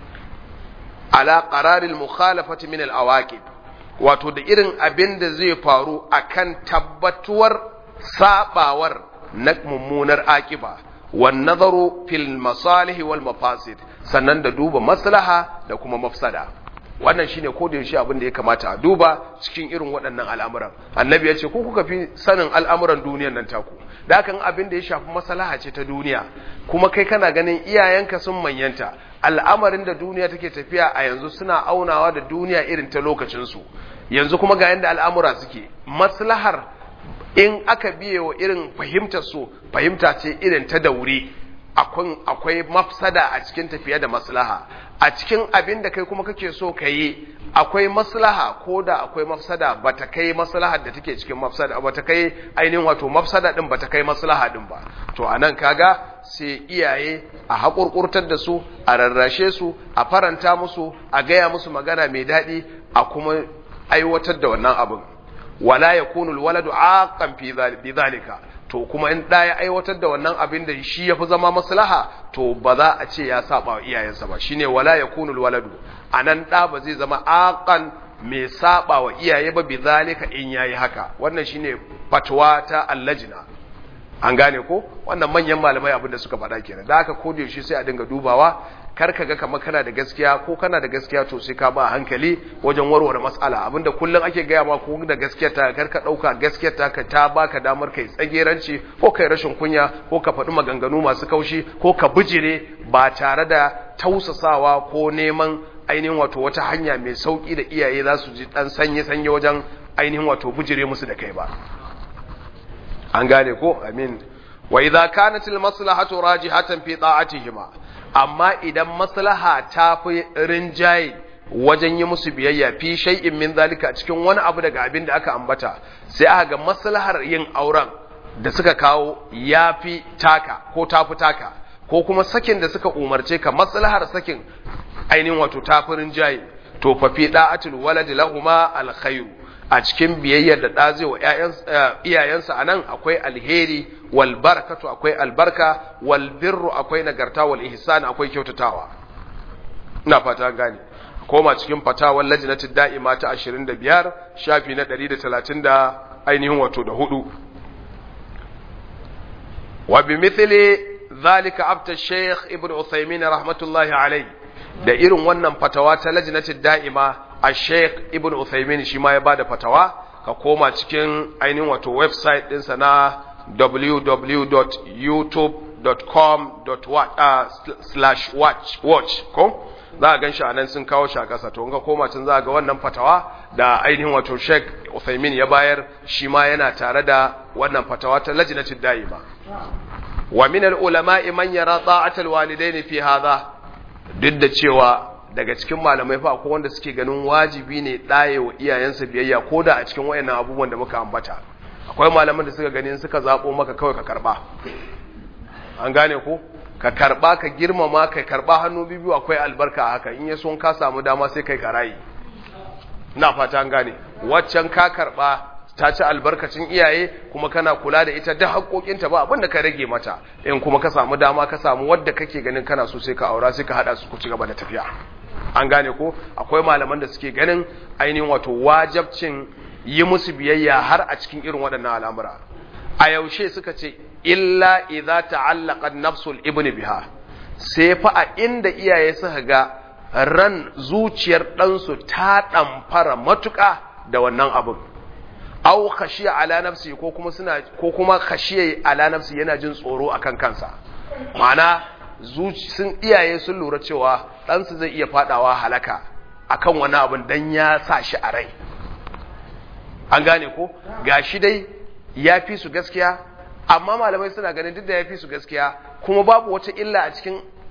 S1: ala qararin mukhalafati min al-awaqib wato da irin abin da zai faru akan tabbatuwar sabawar na mummunar akiba wan nazaru fil masalih wal mafasid sannan da duba maslaha da kuma mafsada wannan shine ko da yaushe abin da ya kamata a duba cikin irin waɗannan al'amuran annabi ya ce ko kuka fi sanin al'amuran duniyar nan taku da kan abin da ya shafi maslaha ce ta duniya kuma kai kana ganin iyayenka sun manyanta al'amarin da duniya take tafiya a yanzu suna aunawa da duniya irin ta lokacinsu yanzu kuma ga yanda al'amura suke maslahar in aka biye wa irin fahimtar su fahimta ce irin ta daure akwai mafsada a cikin tafiya da maslaha a cikin abin da kai kuma kake so ka yi akwai maslaha ko da akwai mafsada ba ta kai maslahar da take cikin mafsada ba ta kai ainihin wato mafsada din ba ta kai maslaha din ba to a nan kaga sai iyaye a haƙurƙurtar da su a rarrashe su a faranta musu a gaya musu magana mai daɗi a kuma aiwatar da wannan abin wala yakunu alwaladu aqan fi zalika to kuma in ɗaya ya aiwatar da wannan abin da shi ya fi zama maslaha to ba za a ce ya saba wa iyayensa ba shine wala ya kunul waladu a nan ɗa ba zai zama aƙan mai saba wa iyaye ba bi zalika in yayi haka wannan shine fatwa ta allajina an gane ko wannan manyan malamai abin da suka faɗa kenan da haka ko da yaushe sai a dinga dubawa kar ka ga kamar kana da gaskiya ko kana da gaskiya to sai ka ba hankali wajen warware matsala abinda kullum ake gaya ma ko da gaskiya ta kar ka dauka gaskiya ta ka ta baka damar kai tsageranci ko kai rashin kunya ko ka faɗi maganganu masu kaushi ko ka bijire ba tare da tausasawa ko neman ainihin wato wata hanya mai sauki da iyaye za su ji dan sanye sanye wajen ainihin wato bijire musu da kai ba an gane ko amin wa idza kanat al maslahatu rajihatan fi ta'atihima amma idan maslaha ta fi rinjaye wajen yi musu biyayya fi shay'in min zalika cikin wani abu daga abin da aka ambata sai aka ga maslahar yin auren da suka kawo yafi taka ko tafi taka ko kuma sakin da suka umarce ka maslahar sakin ainihin wato tafi rinjaye to fa fi da'atul walad lahuma alkhairu a cikin biyayyar da ɗa zai wa iyayensa a nan akwai alheri wal barakatu akwai albarka wal birru akwai nagarta wal ihsan akwai kyautatawa ina fata gane koma cikin fatawar lajnatud da'ima ta 25 shafi na 130 da ainihin wato da hudu wa bi mithli zalika abta shaykh ibn uthaymin rahmatullahi alayhi da irin wannan fatawa ta lajnatud da'ima a sheikh ibn Uthaymin shi ma ya bada fatawa ka koma cikin ainihin wato website ɗinsa na www.youtube.com/watch watch ko za a gan shi a nan sun kawo shi a ƙasa to in ka koma can za ga wannan fatawa da ainihin wato sheikh Uthaymin ya bayar shi ma yana tare da wannan fatawa ta lajnatul da'ima wa min al-ulama'i man yara ta'atul walidaini fi hadha duk da cewa daga cikin malamai fa akwai wanda suke ganin wajibi ne ɗaye wa iyayensa biyayya ko da a cikin wayannan abubuwan da muka ambata akwai malaman da suka ganin suka zaɓo maka kawai ka karɓa an gane ko ka karɓa ka girmama ka karɓa hannu biyu akwai albarka a haka in ya son ka samu dama sai kai karayi na fata an gane waccan ka karɓa ta ci albarkacin iyaye kuma kana kula da ita da haƙoƙinta ba abin da ka rage mata in kuma ka samu dama ka samu wadda kake ganin kana so sai ka aura sai ka haɗa su ku ci gaba da tafiya an gane ko akwai malaman da suke ganin ainihin wato wajabcin yi musu biyayya har a cikin irin waɗannan al'amura a yaushe suka ce illa idza ta'allaqa nafsul ibni biha sai fa a inda iyaye suka ga ran zuciyar ɗansu ta ɗamfara matuƙa da wannan abin aw khashiya ala nafsi ko kuma suna ko kuma khashiya ala nafsi yana jin tsoro akan kansa ma'ana sun iyaye sun lura cewa ɗansu zai iya fadawa halaka akan wani abin dan ya sa shi a rai an gane ko gashi dai ya fi su gaskiya amma malamai suna ganin duk da ya fi su gaskiya kuma babu wata illa a cikin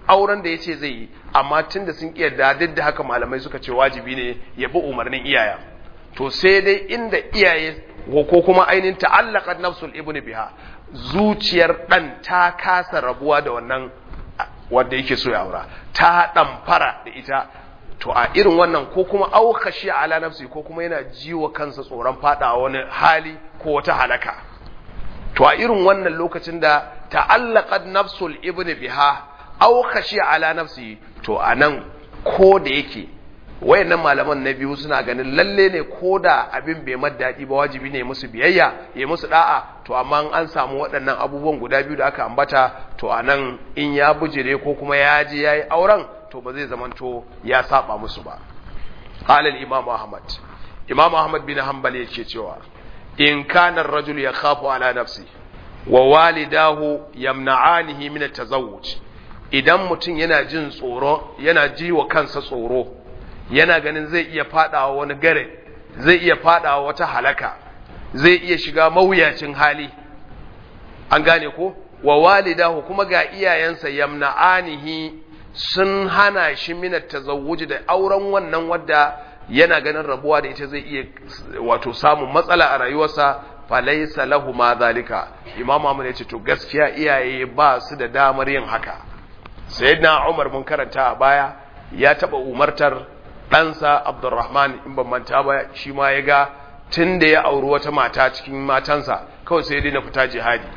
S1: auren da yace zai yi amma tunda sun kiyarda duk da haka malamai suka ce wajibi ne ya bi umarnin iyaya to sai dai inda iyaye ko kuma ainihin ta'allaqat nafsul ibni biha zuciyar dan ta kasa rabuwa da wannan wanda yake so ya aura ta fara da ita to a irin wannan ko kuma aukashi ala nafsi ko kuma yana jiwa kansa tsoron fada wani hali ko wata halaka to a irin wannan lokacin da ta'allaqat nafsul ibni biha aukashi ala nafsi to anan ko da yake wayannan malaman na biyu suna ganin lalle ne ko da abin bai daɗi ba wajibi ne musu biyayya ya musu da'a to amma an samu waɗannan abubuwan guda biyu da aka ambata to anan in ya bujire ko kuma ya je yayi auren to ba zai zamanto ya saba musu ba qala al-imam ahmad imam ahmad bin hanbal yake cewa in kana ar-rajul yakhafu ala nafsi wa walidahu yamna'anihi min at-tazawwuj idan mutum yana jin tsoro yana ji wa kansa tsoro yana ganin zai iya fadawa wani gare zai iya fadawa wata halaka zai iya shiga mawuyacin hali an gane ko wa walidahu kuma ga iyayensa yamna'anihi sun hana shi minat tazawuji da auren wannan wadda yana ganin rabuwa da ita zai iya wato samun matsala a rayuwarsa falaisa lahu ma zalika imam Ahmad yace to gaskiya iyaye ba su da damar yin haka sayyidina Umar mun karanta a baya ya taba umartar ɗansa Abdurrahman in ban manta ba shi ma ya ga tun da ya auri wata mata cikin matansa kawai sai dai na fita jihadi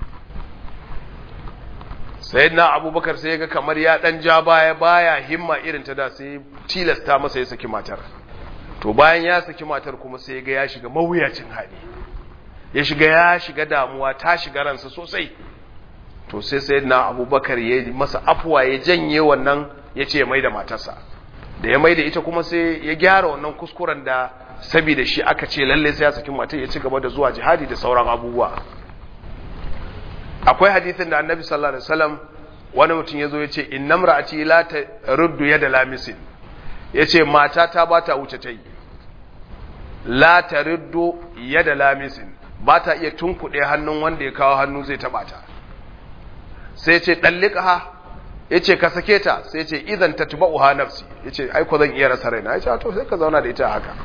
S1: sayyidina Abubakar sai ya ga kamar ya dan ja baya baya himma irin ta da sai tilasta masa ya saki matar to bayan ya saki matar kuma sai ya ga ya shiga mawuyacin hali ya shiga ya shiga damuwa ta shiga ransa sosai to sai sayyidina Abubakar ya masa afuwa ya janye wannan ya ce ya mai da matarsa da ya mai da ita kuma sai ya gyara wannan kuskuren da saboda shi aka ce lalle sai ya saki matar ya ci gaba da zuwa jihadi da sauran abubuwa akwai hadisin da annabi sallallahu alaihi wasallam wani mutum ya zo ya ce innam ra'ati la taruddu yada lamisin ya ce mata ta ba ta wuce ta yi la taruddu yada lamisin ba ta iya tunkuɗe hannun wanda ya kawo hannu zai taɓa ta sai ce ɗallika ha ya ce ka sake ta sai ce idan ta tuba uha nafsi ya ce aiko zan iya rasa raina ya ce to sai ka zauna da ita haka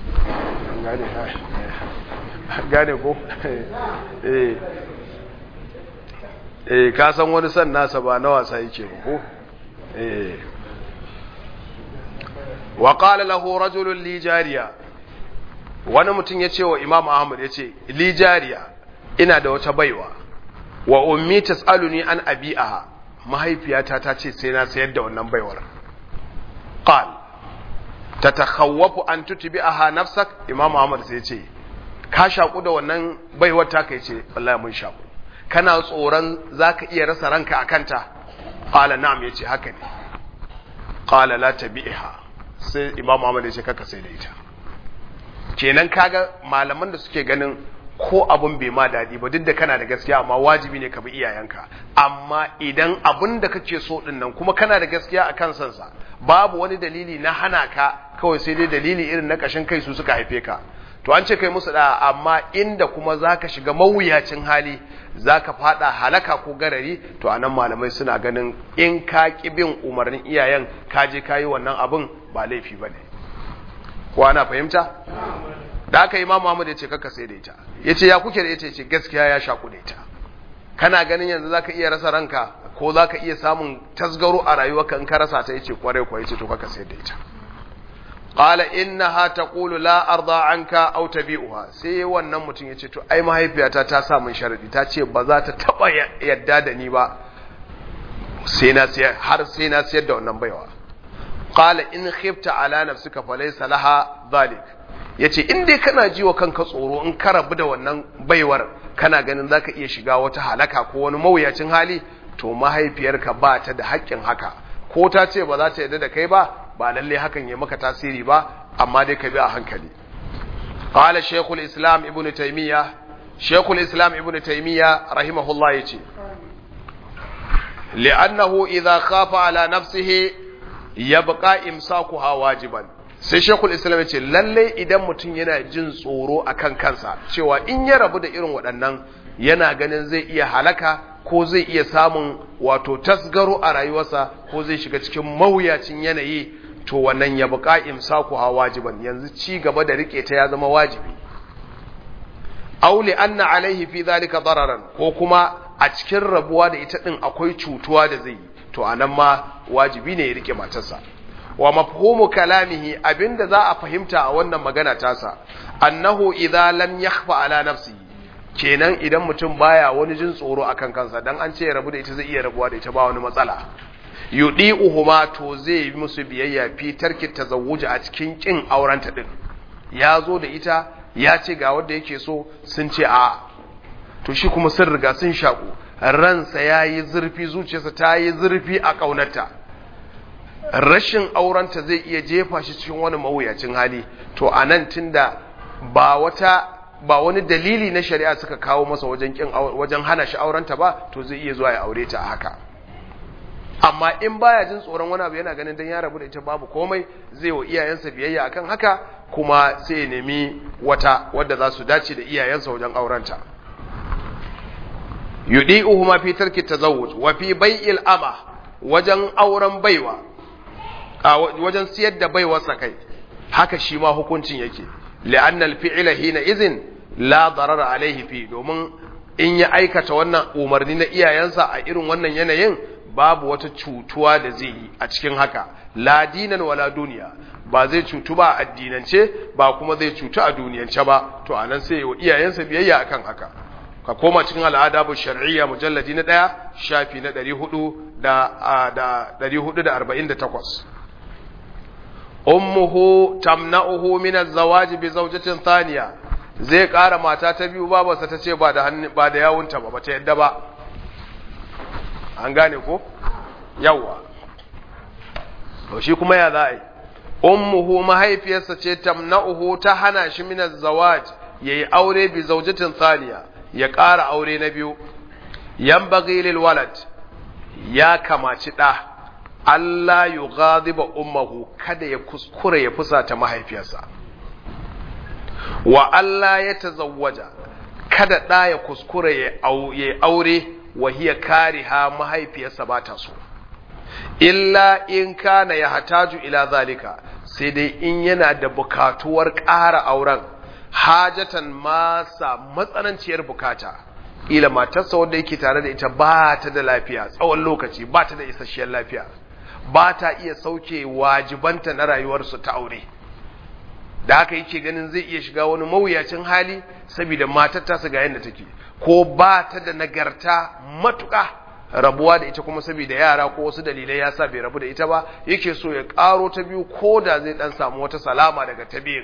S1: gane ko eh eh ka san wani san nasa ba na wasa yake ba ko eh wa qala lahu rajulun li jariya wani mutum ya ce wa imam ahmad ya ce li jariya ina da wata baiwa wa ummi tas'aluni an abi'aha mahaifiyata ta ce sai na sayar da wannan baiwar qal tatakhawwafu an tutbi'aha nafsak imam ahmad sai ya ce ka shaku da wannan baiwar ta kai ce wallahi mun shaku kana tsoron zaka iya rasa ranka akanta qala na'am yace haka ne qala la tabi'ha sai imam ahmad ya ce kaka sai da ita kenan kaga malaman da suke ganin ko abun bai ma daɗi ba duk da kana da gaskiya amma wajibi ne ka bi iyayenka amma idan abun da kake so din nan kuma kana da gaskiya a kan sansa babu wani dalili na hana ka kawai sai dai dalili irin na kashin kai su suka haife ka to an ce kai musu da amma inda kuma zaka shiga mawuyacin hali zaka fada halaka ko garari to anan malamai suna ganin in ka ki bin umarnin iyayen ka je kayi wannan abun ba laifi bane ko ana fahimta da aka yi ma Muhammad ya ce kaka sai da ita ya ce ya kuke da ita ya ce gaskiya ya shaku da ita kana ganin yanzu zaka iya rasa ranka ko zaka iya samun tasgaro a rayuwarka in ka rasa ta yace kwarai kwa yace to kaka sai da ita qala innaha taqulu la arda anka aw tabi'uha sai wannan mutum yace to ai mahaifiyata ta sa min sharadi ta ce ba za ta taba yadda da ni ba sai na sayar har sai na sayar da wannan baiwa qala in khifta ala nafsika falaysa laha dhalik yace in dai kana ji wa kanka tsoro in ka rabu da wannan baiwar kana ganin zaka iya shiga wata halaka ko wani mawuyacin hali to mahaifiyarka ba ta da haƙƙin haka ko ta ce ba za ta yarda da kai ba ba lalle hakan ya maka tasiri ba amma dai ka bi a hankali qala shaykhul islam ibnu taymiya shaykhul islam ibnu taymiya rahimahullah yace li'annahu idha khafa ala nafsihi yabqa imsakuha wajiban sai shekul islam ce lalle idan mutum yana jin tsoro akan kansa cewa in ya rabu da irin waɗannan yana ganin zai iya halaka ko zai iya samun wato tasgaro a rayuwarsa ko zai shiga cikin mawuyacin yanayi to wannan ya buƙa imsaku ha wajiban yanzu ci gaba da rike ta ya zama wajibi auli anna alaihi fi zalika dararan ko kuma a cikin rabuwa da ita din akwai cutuwa da zai yi to anan ma wajibi ne ya rike matarsa wa mafhumu kalamihi abinda za a fahimta a wannan magana tasa annahu idza lam yakhfa ala nafsihi kenan idan mutum baya wani jin tsoro akan kansa dan an ce ya rabu da ita zai iya rabuwa da ita ba wani matsala yudi'uhuma to zai yi musu biyayya fi tarki tazawuji a cikin kin aurenta din ya zo da ita ya ce ga wanda yake so sun ce a to shi kuma sun riga sun shaku ransa yayi zurfi zuciyarsa ta yi zurfi a kaunarta rashin aurenta zai iya jefa shi cikin wani mawuyacin hali to anan tunda ba wata ba wani dalili na shari'a suka kawo masa wajen kin wajen hana shi aurenta ba to zai iya zuwa ya aure ta haka amma in baya jin tsoron wani abu yana ganin dan ya rabu da ita babu komai zai wa iyayensa biyayya akan haka kuma sai ya nemi wata wadda za su dace da iyayensa wajen aurenta yudi'uhuma fi tarki tazawwuj wa fi bai'il ama wajen auren baiwa a wajen siyar da baiwarsa kai haka shi ma hukuncin yake li'anna al-fi'la hina izin la darara alaihi fi domin in ya aikata wannan umarni na iyayensa a irin wannan yanayin babu wata cutuwa da zai yi a cikin haka la dinan wala duniya ba zai cutu ba a addinance ba kuma zai cutu a duniyance ba to anan sai wa iyayensa biyayya akan haka ka koma cikin al'adabu shar'iyya mujalladi na ɗaya shafi na 400 da da 448 ummuhu tamna'uhu min az-zawaj bi zawjatin thaniya zai ƙara mata ta biyu babarsa ta ce ba da ba da yawunta ba bata yadda ba an gane ko yawa to shi kuma ya za'a yi ummuhu mahaifiyarsa ce tamna'uhu ta hana shi min az-zawaj yayi aure bi zawjatin thaniya ya ƙara aure na biyu yanbaghi lil walad ya kamaci da Allah yughadiba ummuhu kada ya kuskure ya fusata mahaifiyarsa wa Allah ya tazawwaja kada da ya kuskure ya aure wa hiya kariha mahaifiyarsa ba ta so illa in kana ya hataju ila zalika sai dai in yana da bukatuwar ƙara auren hajatan masa matsananciyar bukata ila matarsa wanda yake tare da ita ba ta da lafiya tsawon lokaci ba ta da isasshiyar lafiya ba ta iya sauke wajibanta na rayuwarsu ta aure da haka yake ganin zai iya shiga wani mawuyacin hali saboda matar tasa ga yadda take ko ba ta da nagarta matuƙa rabuwa da ita kuma saboda yara ko wasu dalilai ya sa bai rabu da ita ba yake so ya ƙaro ta biyu ko da zai dan samu wata salama daga ta biyu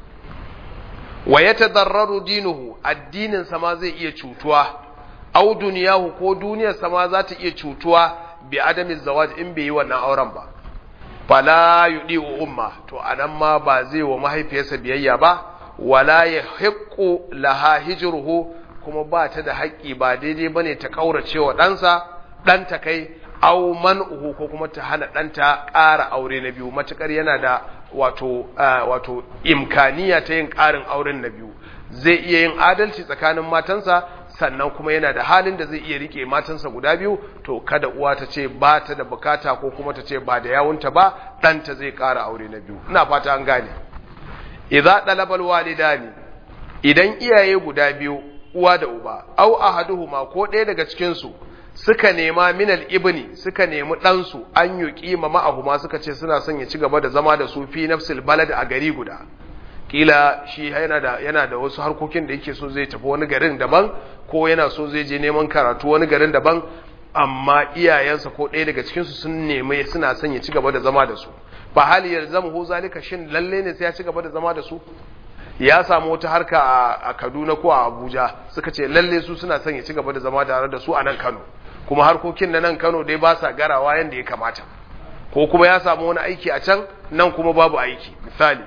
S1: wa ya tadarraru dinuhu addinin sama zai iya cutuwa au duniyahu ko duniyar sama za ta iya cutuwa bi adamin zawaj in bai yi wannan auren ba fala yudi umma to anan ma ba zai wa mahaifiyarsa biyayya ba wala ya hiqqu laha hijruhu kuma ba ta da haƙƙi ba daidai bane ta kaurace wa ɗansa ɗanta kai au man'uhu ko kuma ta hana ɗanta ƙara aure na biyu matukar yana da wato wato imkaniya ta yin ƙarin auren na biyu zai iya yin adalci tsakanin matansa sannan kuma yana da halin da zai iya rike matansa guda biyu to kada uwa ta ce ba ta da bukata ko kuma ta ce ba da yawunta ba ɗanta zai ƙara aure na biyu ina fata an gane idza dalabal walidani idan iyaye guda biyu uwa da uba au ahaduhuma ko ɗaya daga cikin su suka nema minal ibni suka nemi ɗansu an yi ƙima ma'ahuma suka ce suna son ya ci gaba da zama da su fi nafsil balad a gari guda kila shi yana da yana da wasu harkokin da yake so zai tafi wani garin daban ko yana so zai je neman karatu wani garin daban amma iyayensa ko ɗaya daga cikin su sun nemi suna son ya ci gaba da zama da su fa hal yalzamu zalika shin lalle ne sai ya ci gaba da zama da su ya samu wata harka a Kaduna ko a Abuja suka ce lalle su suna son ya ci gaba da zama tare da su a nan Kano kuma harkokin na nan Kano dai ba sa garawa yanda ya kamata ko kuma ya samu wani aiki a can nan kuma babu aiki misali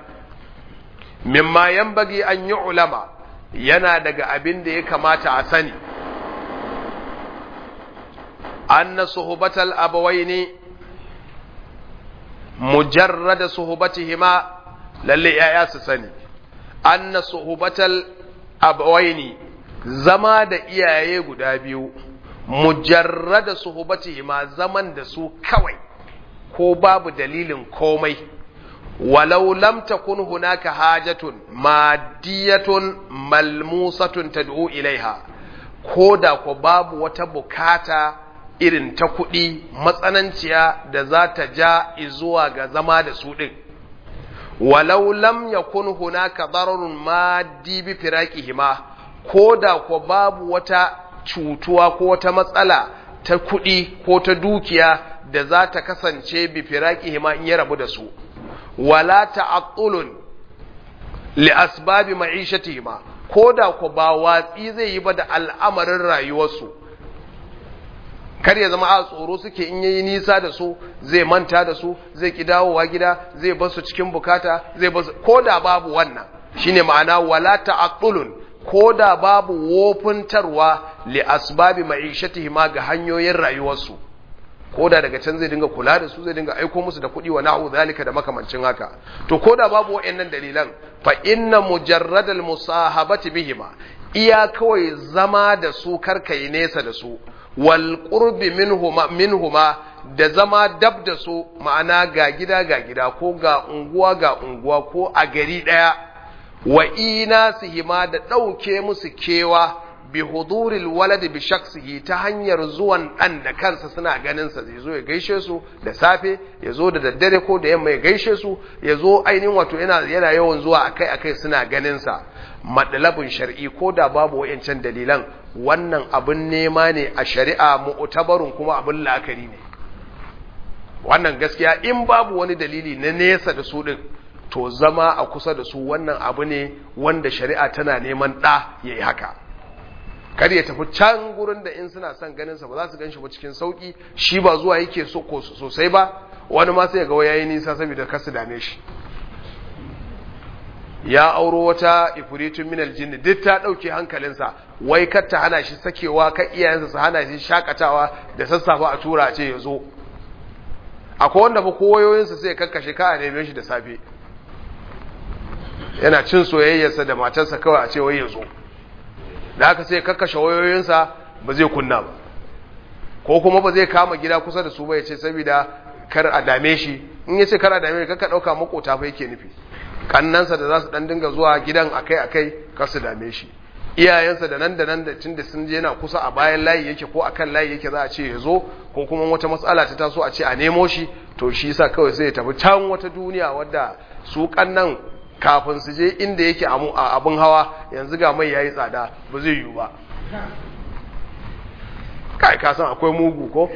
S1: mimma yanbaghi an yi ulama yana daga abin da ya kamata a sani anna suhubatal abawaini mujarrada suhubatihima lalle yaya su sani anna suhubatal abawaini zama da iyaye guda biyu mujarrada suhubatihima zaman da su kawai ko babu dalilin komai walau lam takun hunaka hajatun madiyatun malmusatun tad'u ilaiha ko da ko babu wata bukata irin ta kuɗi matsananciya da za ta ja zuwa ga zama da su ɗin walau lam yakun hunaka dararun maddi bi firaqihima ko da ko babu wata cutuwa ko wata matsala ta kuɗi ko ta dukiya da za ta kasance bi firaqihima in ya rabu da su wala ta'attulun li asbabi ma'ishatihima ko da ko ba watsi zai yi ba da al'amarin rayuwarsu kar ya zama a tsoro suke in yayi nisa da su zai manta da su zai ki dawowa gida zai bar su cikin bukata zai bar su ko da babu wannan shine ma'ana wala ta'attulun ko da babu wofuntarwa li asbabi ma'ishatihi ma ga hanyoyin rayuwarsu ko da daga can zai dinga kula da su zai dinga aiko musu da kuɗi wa na'u zalika da makamancin haka to ko da babu wayannan dalilan fa inna mujarradal musahabati bihima iya kawai zama da su karkai nesa da su wal qurbi minhuma minhuma da zama dab da su ma'ana ga gida ga gida ko ga unguwa ga unguwa ko a gari daya wa inasihima da ɗauke musu kewa bi huduril walad bi shaksihi ta hanyar zuwan ɗan da kansa suna ganin sa zai zo ya gaishe su da safe ya zo da daddare ko da yamma ya gaishe su ya zo ainihin wato yana yana yawan zuwa akai akai suna ganin sa madalabin shar'i ko da babu wayancan dalilan wannan abin nema ne a shari'a mu'tabarun kuma abin la'akari ne wannan gaskiya in babu wani dalili na nesa da su din to zama a kusa da su wannan abu ne wanda shari'a tana neman ɗa ya yi haka kar ya tafi can gurin da in suna son ganinsa ba za su gan shi ba cikin sauƙi shi ba zuwa yake so sosai ba wani ma sai ga ya yi nisa saboda kar su dame shi ya auro wata ifuritun minal jinni duk ta ɗauke hankalinsa wai kar ta hana shi sakewa kan iyayensa su hana shi shakatawa da sassafe a tura a ce ya zo akwai wanda fa koyoyinsa sai kakkashe ka a neme shi da safe yana cin soyayyarsa da matarsa kawai a ce wai ya zo da haka sai kakkashe wayoyinsa ba zai kunna ba ko kuma ba zai kama gida kusa da su ba ya ce saboda kar a dame shi in ya ce kar a dame shi kakka ɗauka makota fa yake nufi kannansa da za su ɗan dinga zuwa gidan akai akai kar su dame shi iyayensa da nan da nan da tun da sun je yana kusa a bayan layi yake ko akan layi yake za a ce ya zo ko kuma wata matsala ta taso a ce a nemo shi to shi yasa kawai sai ya tafi can wata duniya wadda su kannan kafin su je inda yake a abin hawa yanzu ga mai yayi tsada ba zai yiwu ba kai ka san akwai mugu ko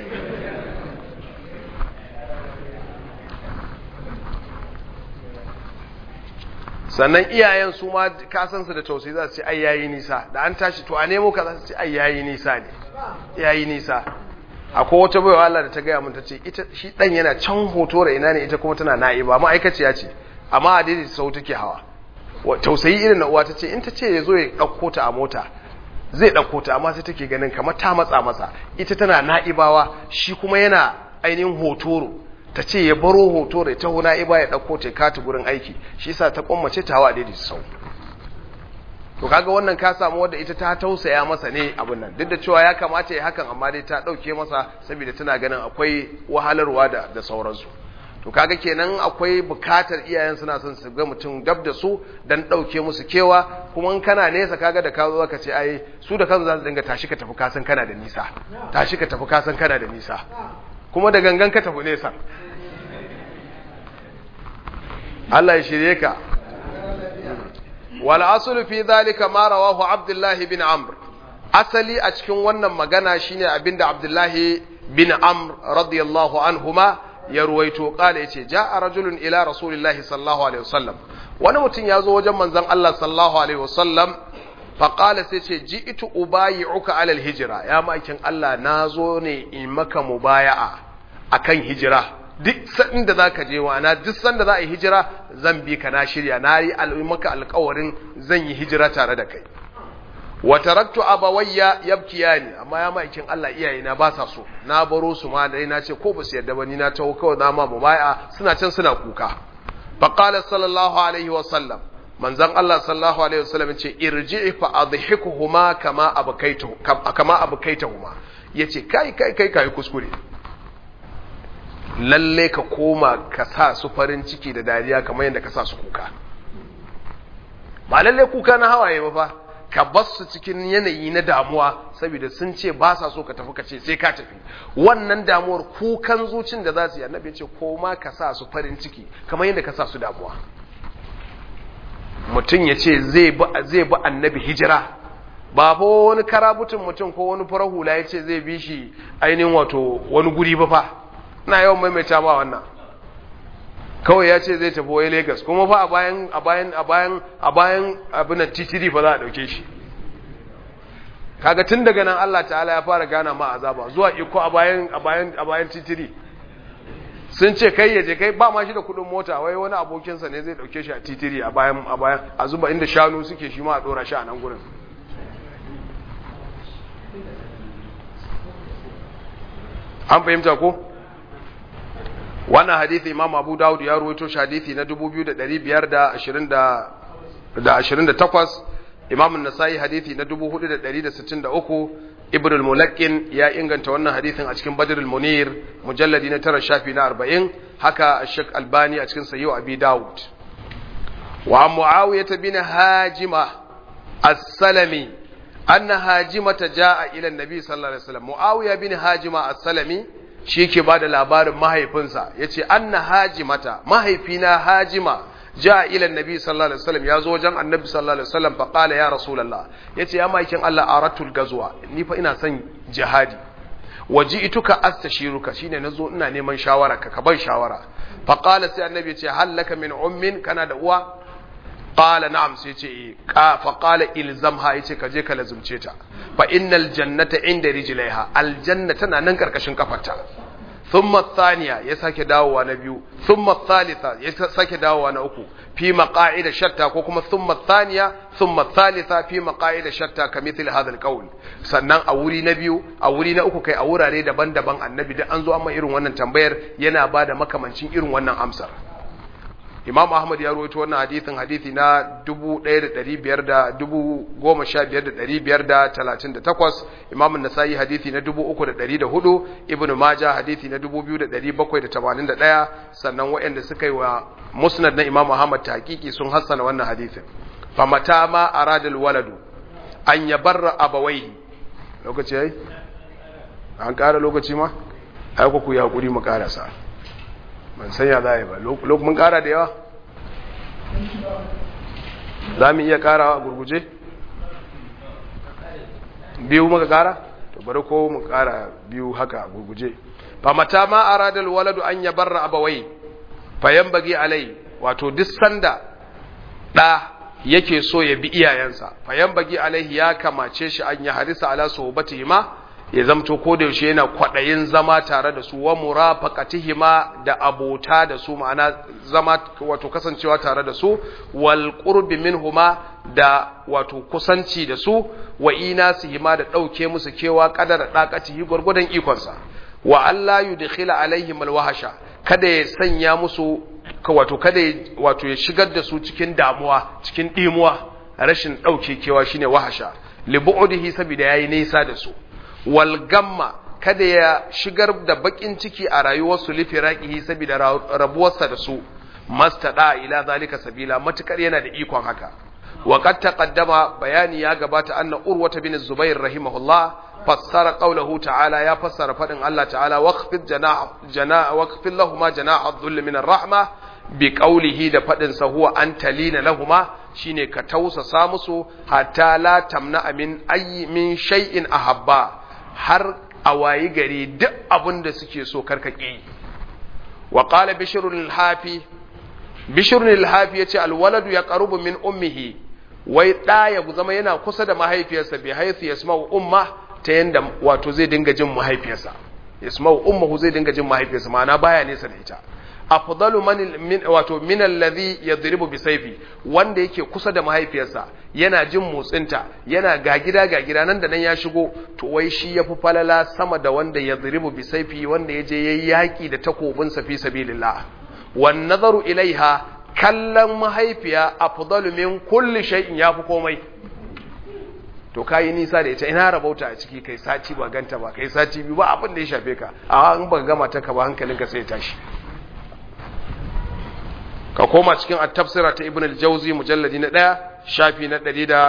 S1: sannan iyayen su ma kasansu da tausayi za su ce ai yayi nisa da an tashi to a nemo ka za su ce ai yayi nisa ne yayi nisa akwai wata baiwa Allah da ta gaya mun ta ce ita shi dan yana can hoto da ina ne ita kuma tana na'iba ma'aikaciya ce amma a daidai sau take hawa tausayi irin na uwa ta ce in ta ce ya zo ya ɗauko ta a mota zai ɗauko ta amma sai take ganin kamar ta matsa masa ita tana na'ibawa shi kuma yana ainihin hotoro ta ce ya baro hotoro ta huna iba ya ɗauko ta kata gurin aiki shi sa ta kwammace ta hawa a daidai sau to kaga wannan ka samu wadda ita ta tausaya masa ne abin nan duk da cewa ya kamata ya hakan amma dai ta ɗauke masa saboda tana ganin akwai wahalarwa da da sauransu to kaga kenan akwai bukatar iyayen suna son su ga mutum dab da su dan dauke musu kewa kuma in kana nesa kaga da ka zo ka ce ai su da kansu za su dinga tashi ka tafi kasan kana da nisa tashi ka tafi kasan kana da nisa kuma da gangan ka tafi nesa Allah ya shirye ka wal aslu fi dhalika ma rawahu Abdullah bin Amr asali a cikin wannan magana shine abinda Abdullah bin Amr radiyallahu anhuma ya ruwaito kala yace ja'a rajulun ila rasulillahi sallallahu alaihi wasallam wani mutum ya zo wajen manzon Allah sallallahu alaihi wasallam fa qala sai ce ji'tu ubayi'uka ala alhijra ya makin Allah nazo ne in maka mubaya'a akan hijira duk sanda da zaka je wa na duk sanda za a yi hijira zan bi ka na shirya na yi maka alƙawarin zan yi hijira tare da kai wa taraktu abawayya yabkiyani amma ya maikin Allah iyayena ba sa so na baro su ma dai na ce ko ba su yarda ba ni na tawo kawai na ma mubaya suna can suna kuka fa qala sallallahu alaihi wa sallam manzon Allah sallallahu alaihi wa sallam ce irji'i fa adhikuhuma kama abkaitu kama abkaituhuma yace kai kai kai kai kuskure lalle ka koma ka sa su farin ciki da dariya kamar yadda ka sa su kuka ba lalle kuka na hawaye ba fa ka bar su cikin yanayi na damuwa saboda sun ce ba sa so ka tafi ka ce sai ka tafi wannan damuwar kukan zucin da za su yi annabi ya ce koma ka sa su farin ciki kamar yadda ka sa su damuwa mutum ya ce zai bi annabi hijira ba fa wani karabutun mutum ko wani farar hula ya ce zai bi shi ainihin wato wani guri ba fa ina yawan maimaita ma wannan kawai ya ce zai tafi wai Lagos kuma fa a bayan a bayan a bayan a bayan abin titiri fa za a dauke shi kaga tun daga nan Allah ta'ala ya fara gana ma azaba zuwa iko a bayan a bayan a bayan titiri sun ce kai yaje kai ba ma shi da kudin mota wai wani abokinsa ne zai dauke shi a titiri a bayan a bayan a zuba inda shanu suke shi ma a dora shi a nan gurin an fahimta ko wannan hadithi imam abu dawud ya ruwaito shi hadithi na 2528 imam an-nasai hadithi na 4163 ibn al-mulakkin ya inganta wannan hadithin a cikin badr al-munir mujalladi na tara shafi na 40 haka shek albani a cikin sahih abi dawud wa muawiyah bin hajima as-salami anna hajimata jaa ila an-nabi sallallahu alaihi wasallam muawiya bin hajima as-salami shi ke ba da labarin mahaifinsa ya ce an na hajimata mahaifina hajima ja ilan nabi sallallahu alaihi wasallam ya zo wajen annabi sallallahu alaihi wasallam fa qala ya rasulullah yace ya maikin Allah aratul gazwa ni fa ina son jihadi waji ituka astashiruka shine nazo ina neman shawara ka ka ban shawara fa qala sai annabi yace hallaka min ummin kana da uwa qala na'am sai yace fa qala ilzamha yace ka je ka lazumce ta fa innal jannata inda rijlaiha aljanna tana nan karkashin kafarta thumma thaniya ya sake dawowa na biyu thumma thalitha ya sake dawowa na uku fi maqa'ida shatta ko kuma thumma thaniya thumma thalitha fi maqa'ida shatta kamithil hadha alqawl sannan a wuri na biyu a wuri na uku kai a wurare daban-daban annabi da an zo amma irin wannan tambayar yana bada makamancin irin wannan amsar Imam Ahmad ya rawaito wannan hadithin hadithi na 15,538 Imam Nasa'i hadithi na 3,304 Ibn Majah hadithi na 2,781 sannan waɗanda suka yi wa musnad na Imam Ahmad tahqiqi sun hassana wannan hadithin famata ma aradal waladu an yabarra abawaihi lokaci yayi an ƙara lokaci ma ai ku ya hakuri mu ƙarasa ban sanya za a yi ba mun kara da yawa za mu iya kara a gurguje biyu muka kara to bari ko mu kara biyu haka a gurguje fa mata ma aradal waladu an yabarra abawai fa yanbaghi alai wato duk sanda da yake so ya bi iyayensa fa yanbaghi alaihi ya kamace shi an ya harisa ala sohbatihima ya zamto ko da yaushe yana kwaɗayin zama tare da su wa murafaqatihima da abota da su ma'ana zama wato kasancewa tare da su wal qurbi minhuma da wato kusanci da su wa inasihima da ɗauke musu kewa kadar daqatihi gurgudan ikonsa wa Allah yudkhila alaihim alwahasha kada ya sanya musu wato kada wato ya shigar da su cikin damuwa cikin dimuwa rashin ɗauke kewa shine wahasha li bu'dihi saboda yayi nisa da su walgamma kada ya shigar da bakin ciki a rayuwarsu lifiraqihi saboda rabuwarsa da su mastada ila zalika sabila matukar yana da ikon haka wa qad taqaddama bayani ya gabata anna urwata bin zubair rahimahullah fassara qawluhu ta'ala ya fassara fadin Allah ta'ala waqfid janah janah waqfil lahumu janah adh-dhull min ar-rahma bi qawlihi da fadin sa huwa antalina lahuma shine ka tausasa musu hatta la tamna min ayyi min shay'in ahabba har a wayi gari duk abin da suke so karkake wa qala bishrul hafi bishrul hafi yace alwaladu yaqrubu min ummihi wai da ya zama yana kusa da mahaifiyarsa bi haythu yasma'u umma ta yanda wato zai dinga jin mahaifiyarsa yasma'u ummuhu zai dinga jin mahaifiyarsa ma'ana baya nesa da ita afdalu man min wato min alladhi yadribu bi sayfi wanda yake kusa da mahaifiyarsa yana jin motsinta yana ga gida ga gida nan da nan ya shigo to wai shi yafi falala sama da wanda yadribu bi sayfi wanda yaje yayi yaki da takobin sa fi sabilillah wan nazaru ilaiha kallon mahaifiya afdalu min kulli shay'in yafi komai to kayi nisa da ita ina rabauta a ciki kai sati ba ganta ba kai sati biyu ba abin da ya shafe ka a in baka gama ta ka ba hankalinka sai ya tashi ka koma cikin at-tafsira ta ibn al-jawzi mujalladi na 1 shafi na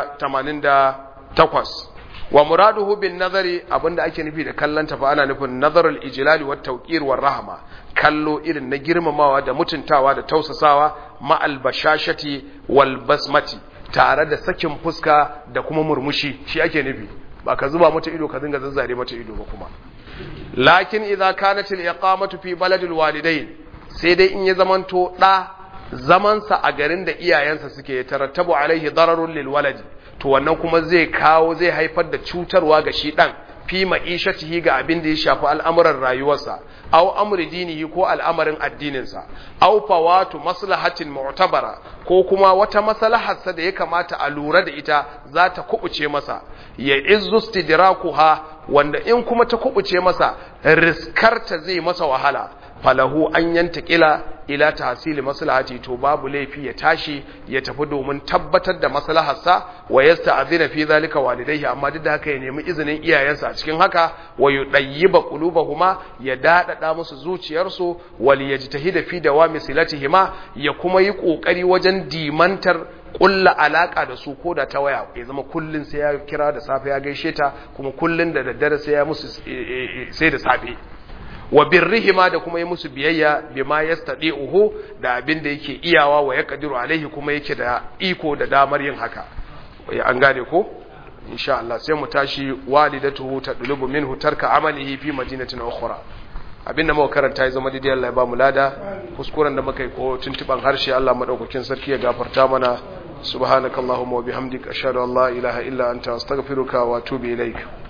S1: 188 wa muraduhu bin nazari abinda ake nufi da kallon ta fa ana nufin nazarul ijlali wat tawqir war rahma kallo irin na girmamawa da mutuntawa da tausasawa ma al bashashati wal basmati tare da sakin fuska da kuma murmushi shi ake nufi ba ka zuba mata ido ka dinga zazzare mata ido ba kuma lakin idza kanat al iqamatu fi baladil walidain sai dai in ya zamanto da zamansa a garin da iyayensa suke tarattabu alaihi dararun lil waladi to wannan kuma zai kawo zai haifar da cutarwa ga shi dan fi ma'ishatihi ga abin da ya shafi al'amuran rayuwarsa aw amri dinihi ko al'amarin addininsa aw fawatu maslahatin mu'tabara ko kuma wata maslaharsa da ya kamata a lura da ita za ta kubuce masa ya izzu istidrakuha wanda in kuma ta kubuce masa riskarta zai masa wahala falahu an yanta kila ila tahsili maslahati to babu laifi ya tashi ya tafi domin tabbatar da maslaharsa wa yasta'dhina fi zalika walidayhi amma duk da haka ya nemi izinin iyayensa a cikin haka wa yudayyiba qulubahuma ya dadada musu zuciyarsu wal yajtahida fi dawami silatihima ya kuma yi kokari wajen dimantar kulla alaka da su koda ta waya ya zama kullun sai ya kira da safe ya gaishe ta kuma kullun da daddare sai ya musu sai da safe wa birrihima da kuma yi musu biyayya bima yastadi'uhu da abin da yake iyawa wa yaqdiru alaihi kuma yake da iko da damar yin haka an gane ko insha Allah sai mu tashi walidatuhu tadlubu minhu tarka amalihi fi madinatin ukhra abinda muka karanta ya zama daidai Allah ya ba mu lada kuskuren da muka yi ko tuntuban harshe Allah madaukakin sarki ya gafarta mana subhanakallahumma wa bihamdika ashhadu an la ilaha illa anta astaghfiruka wa atubu ilaik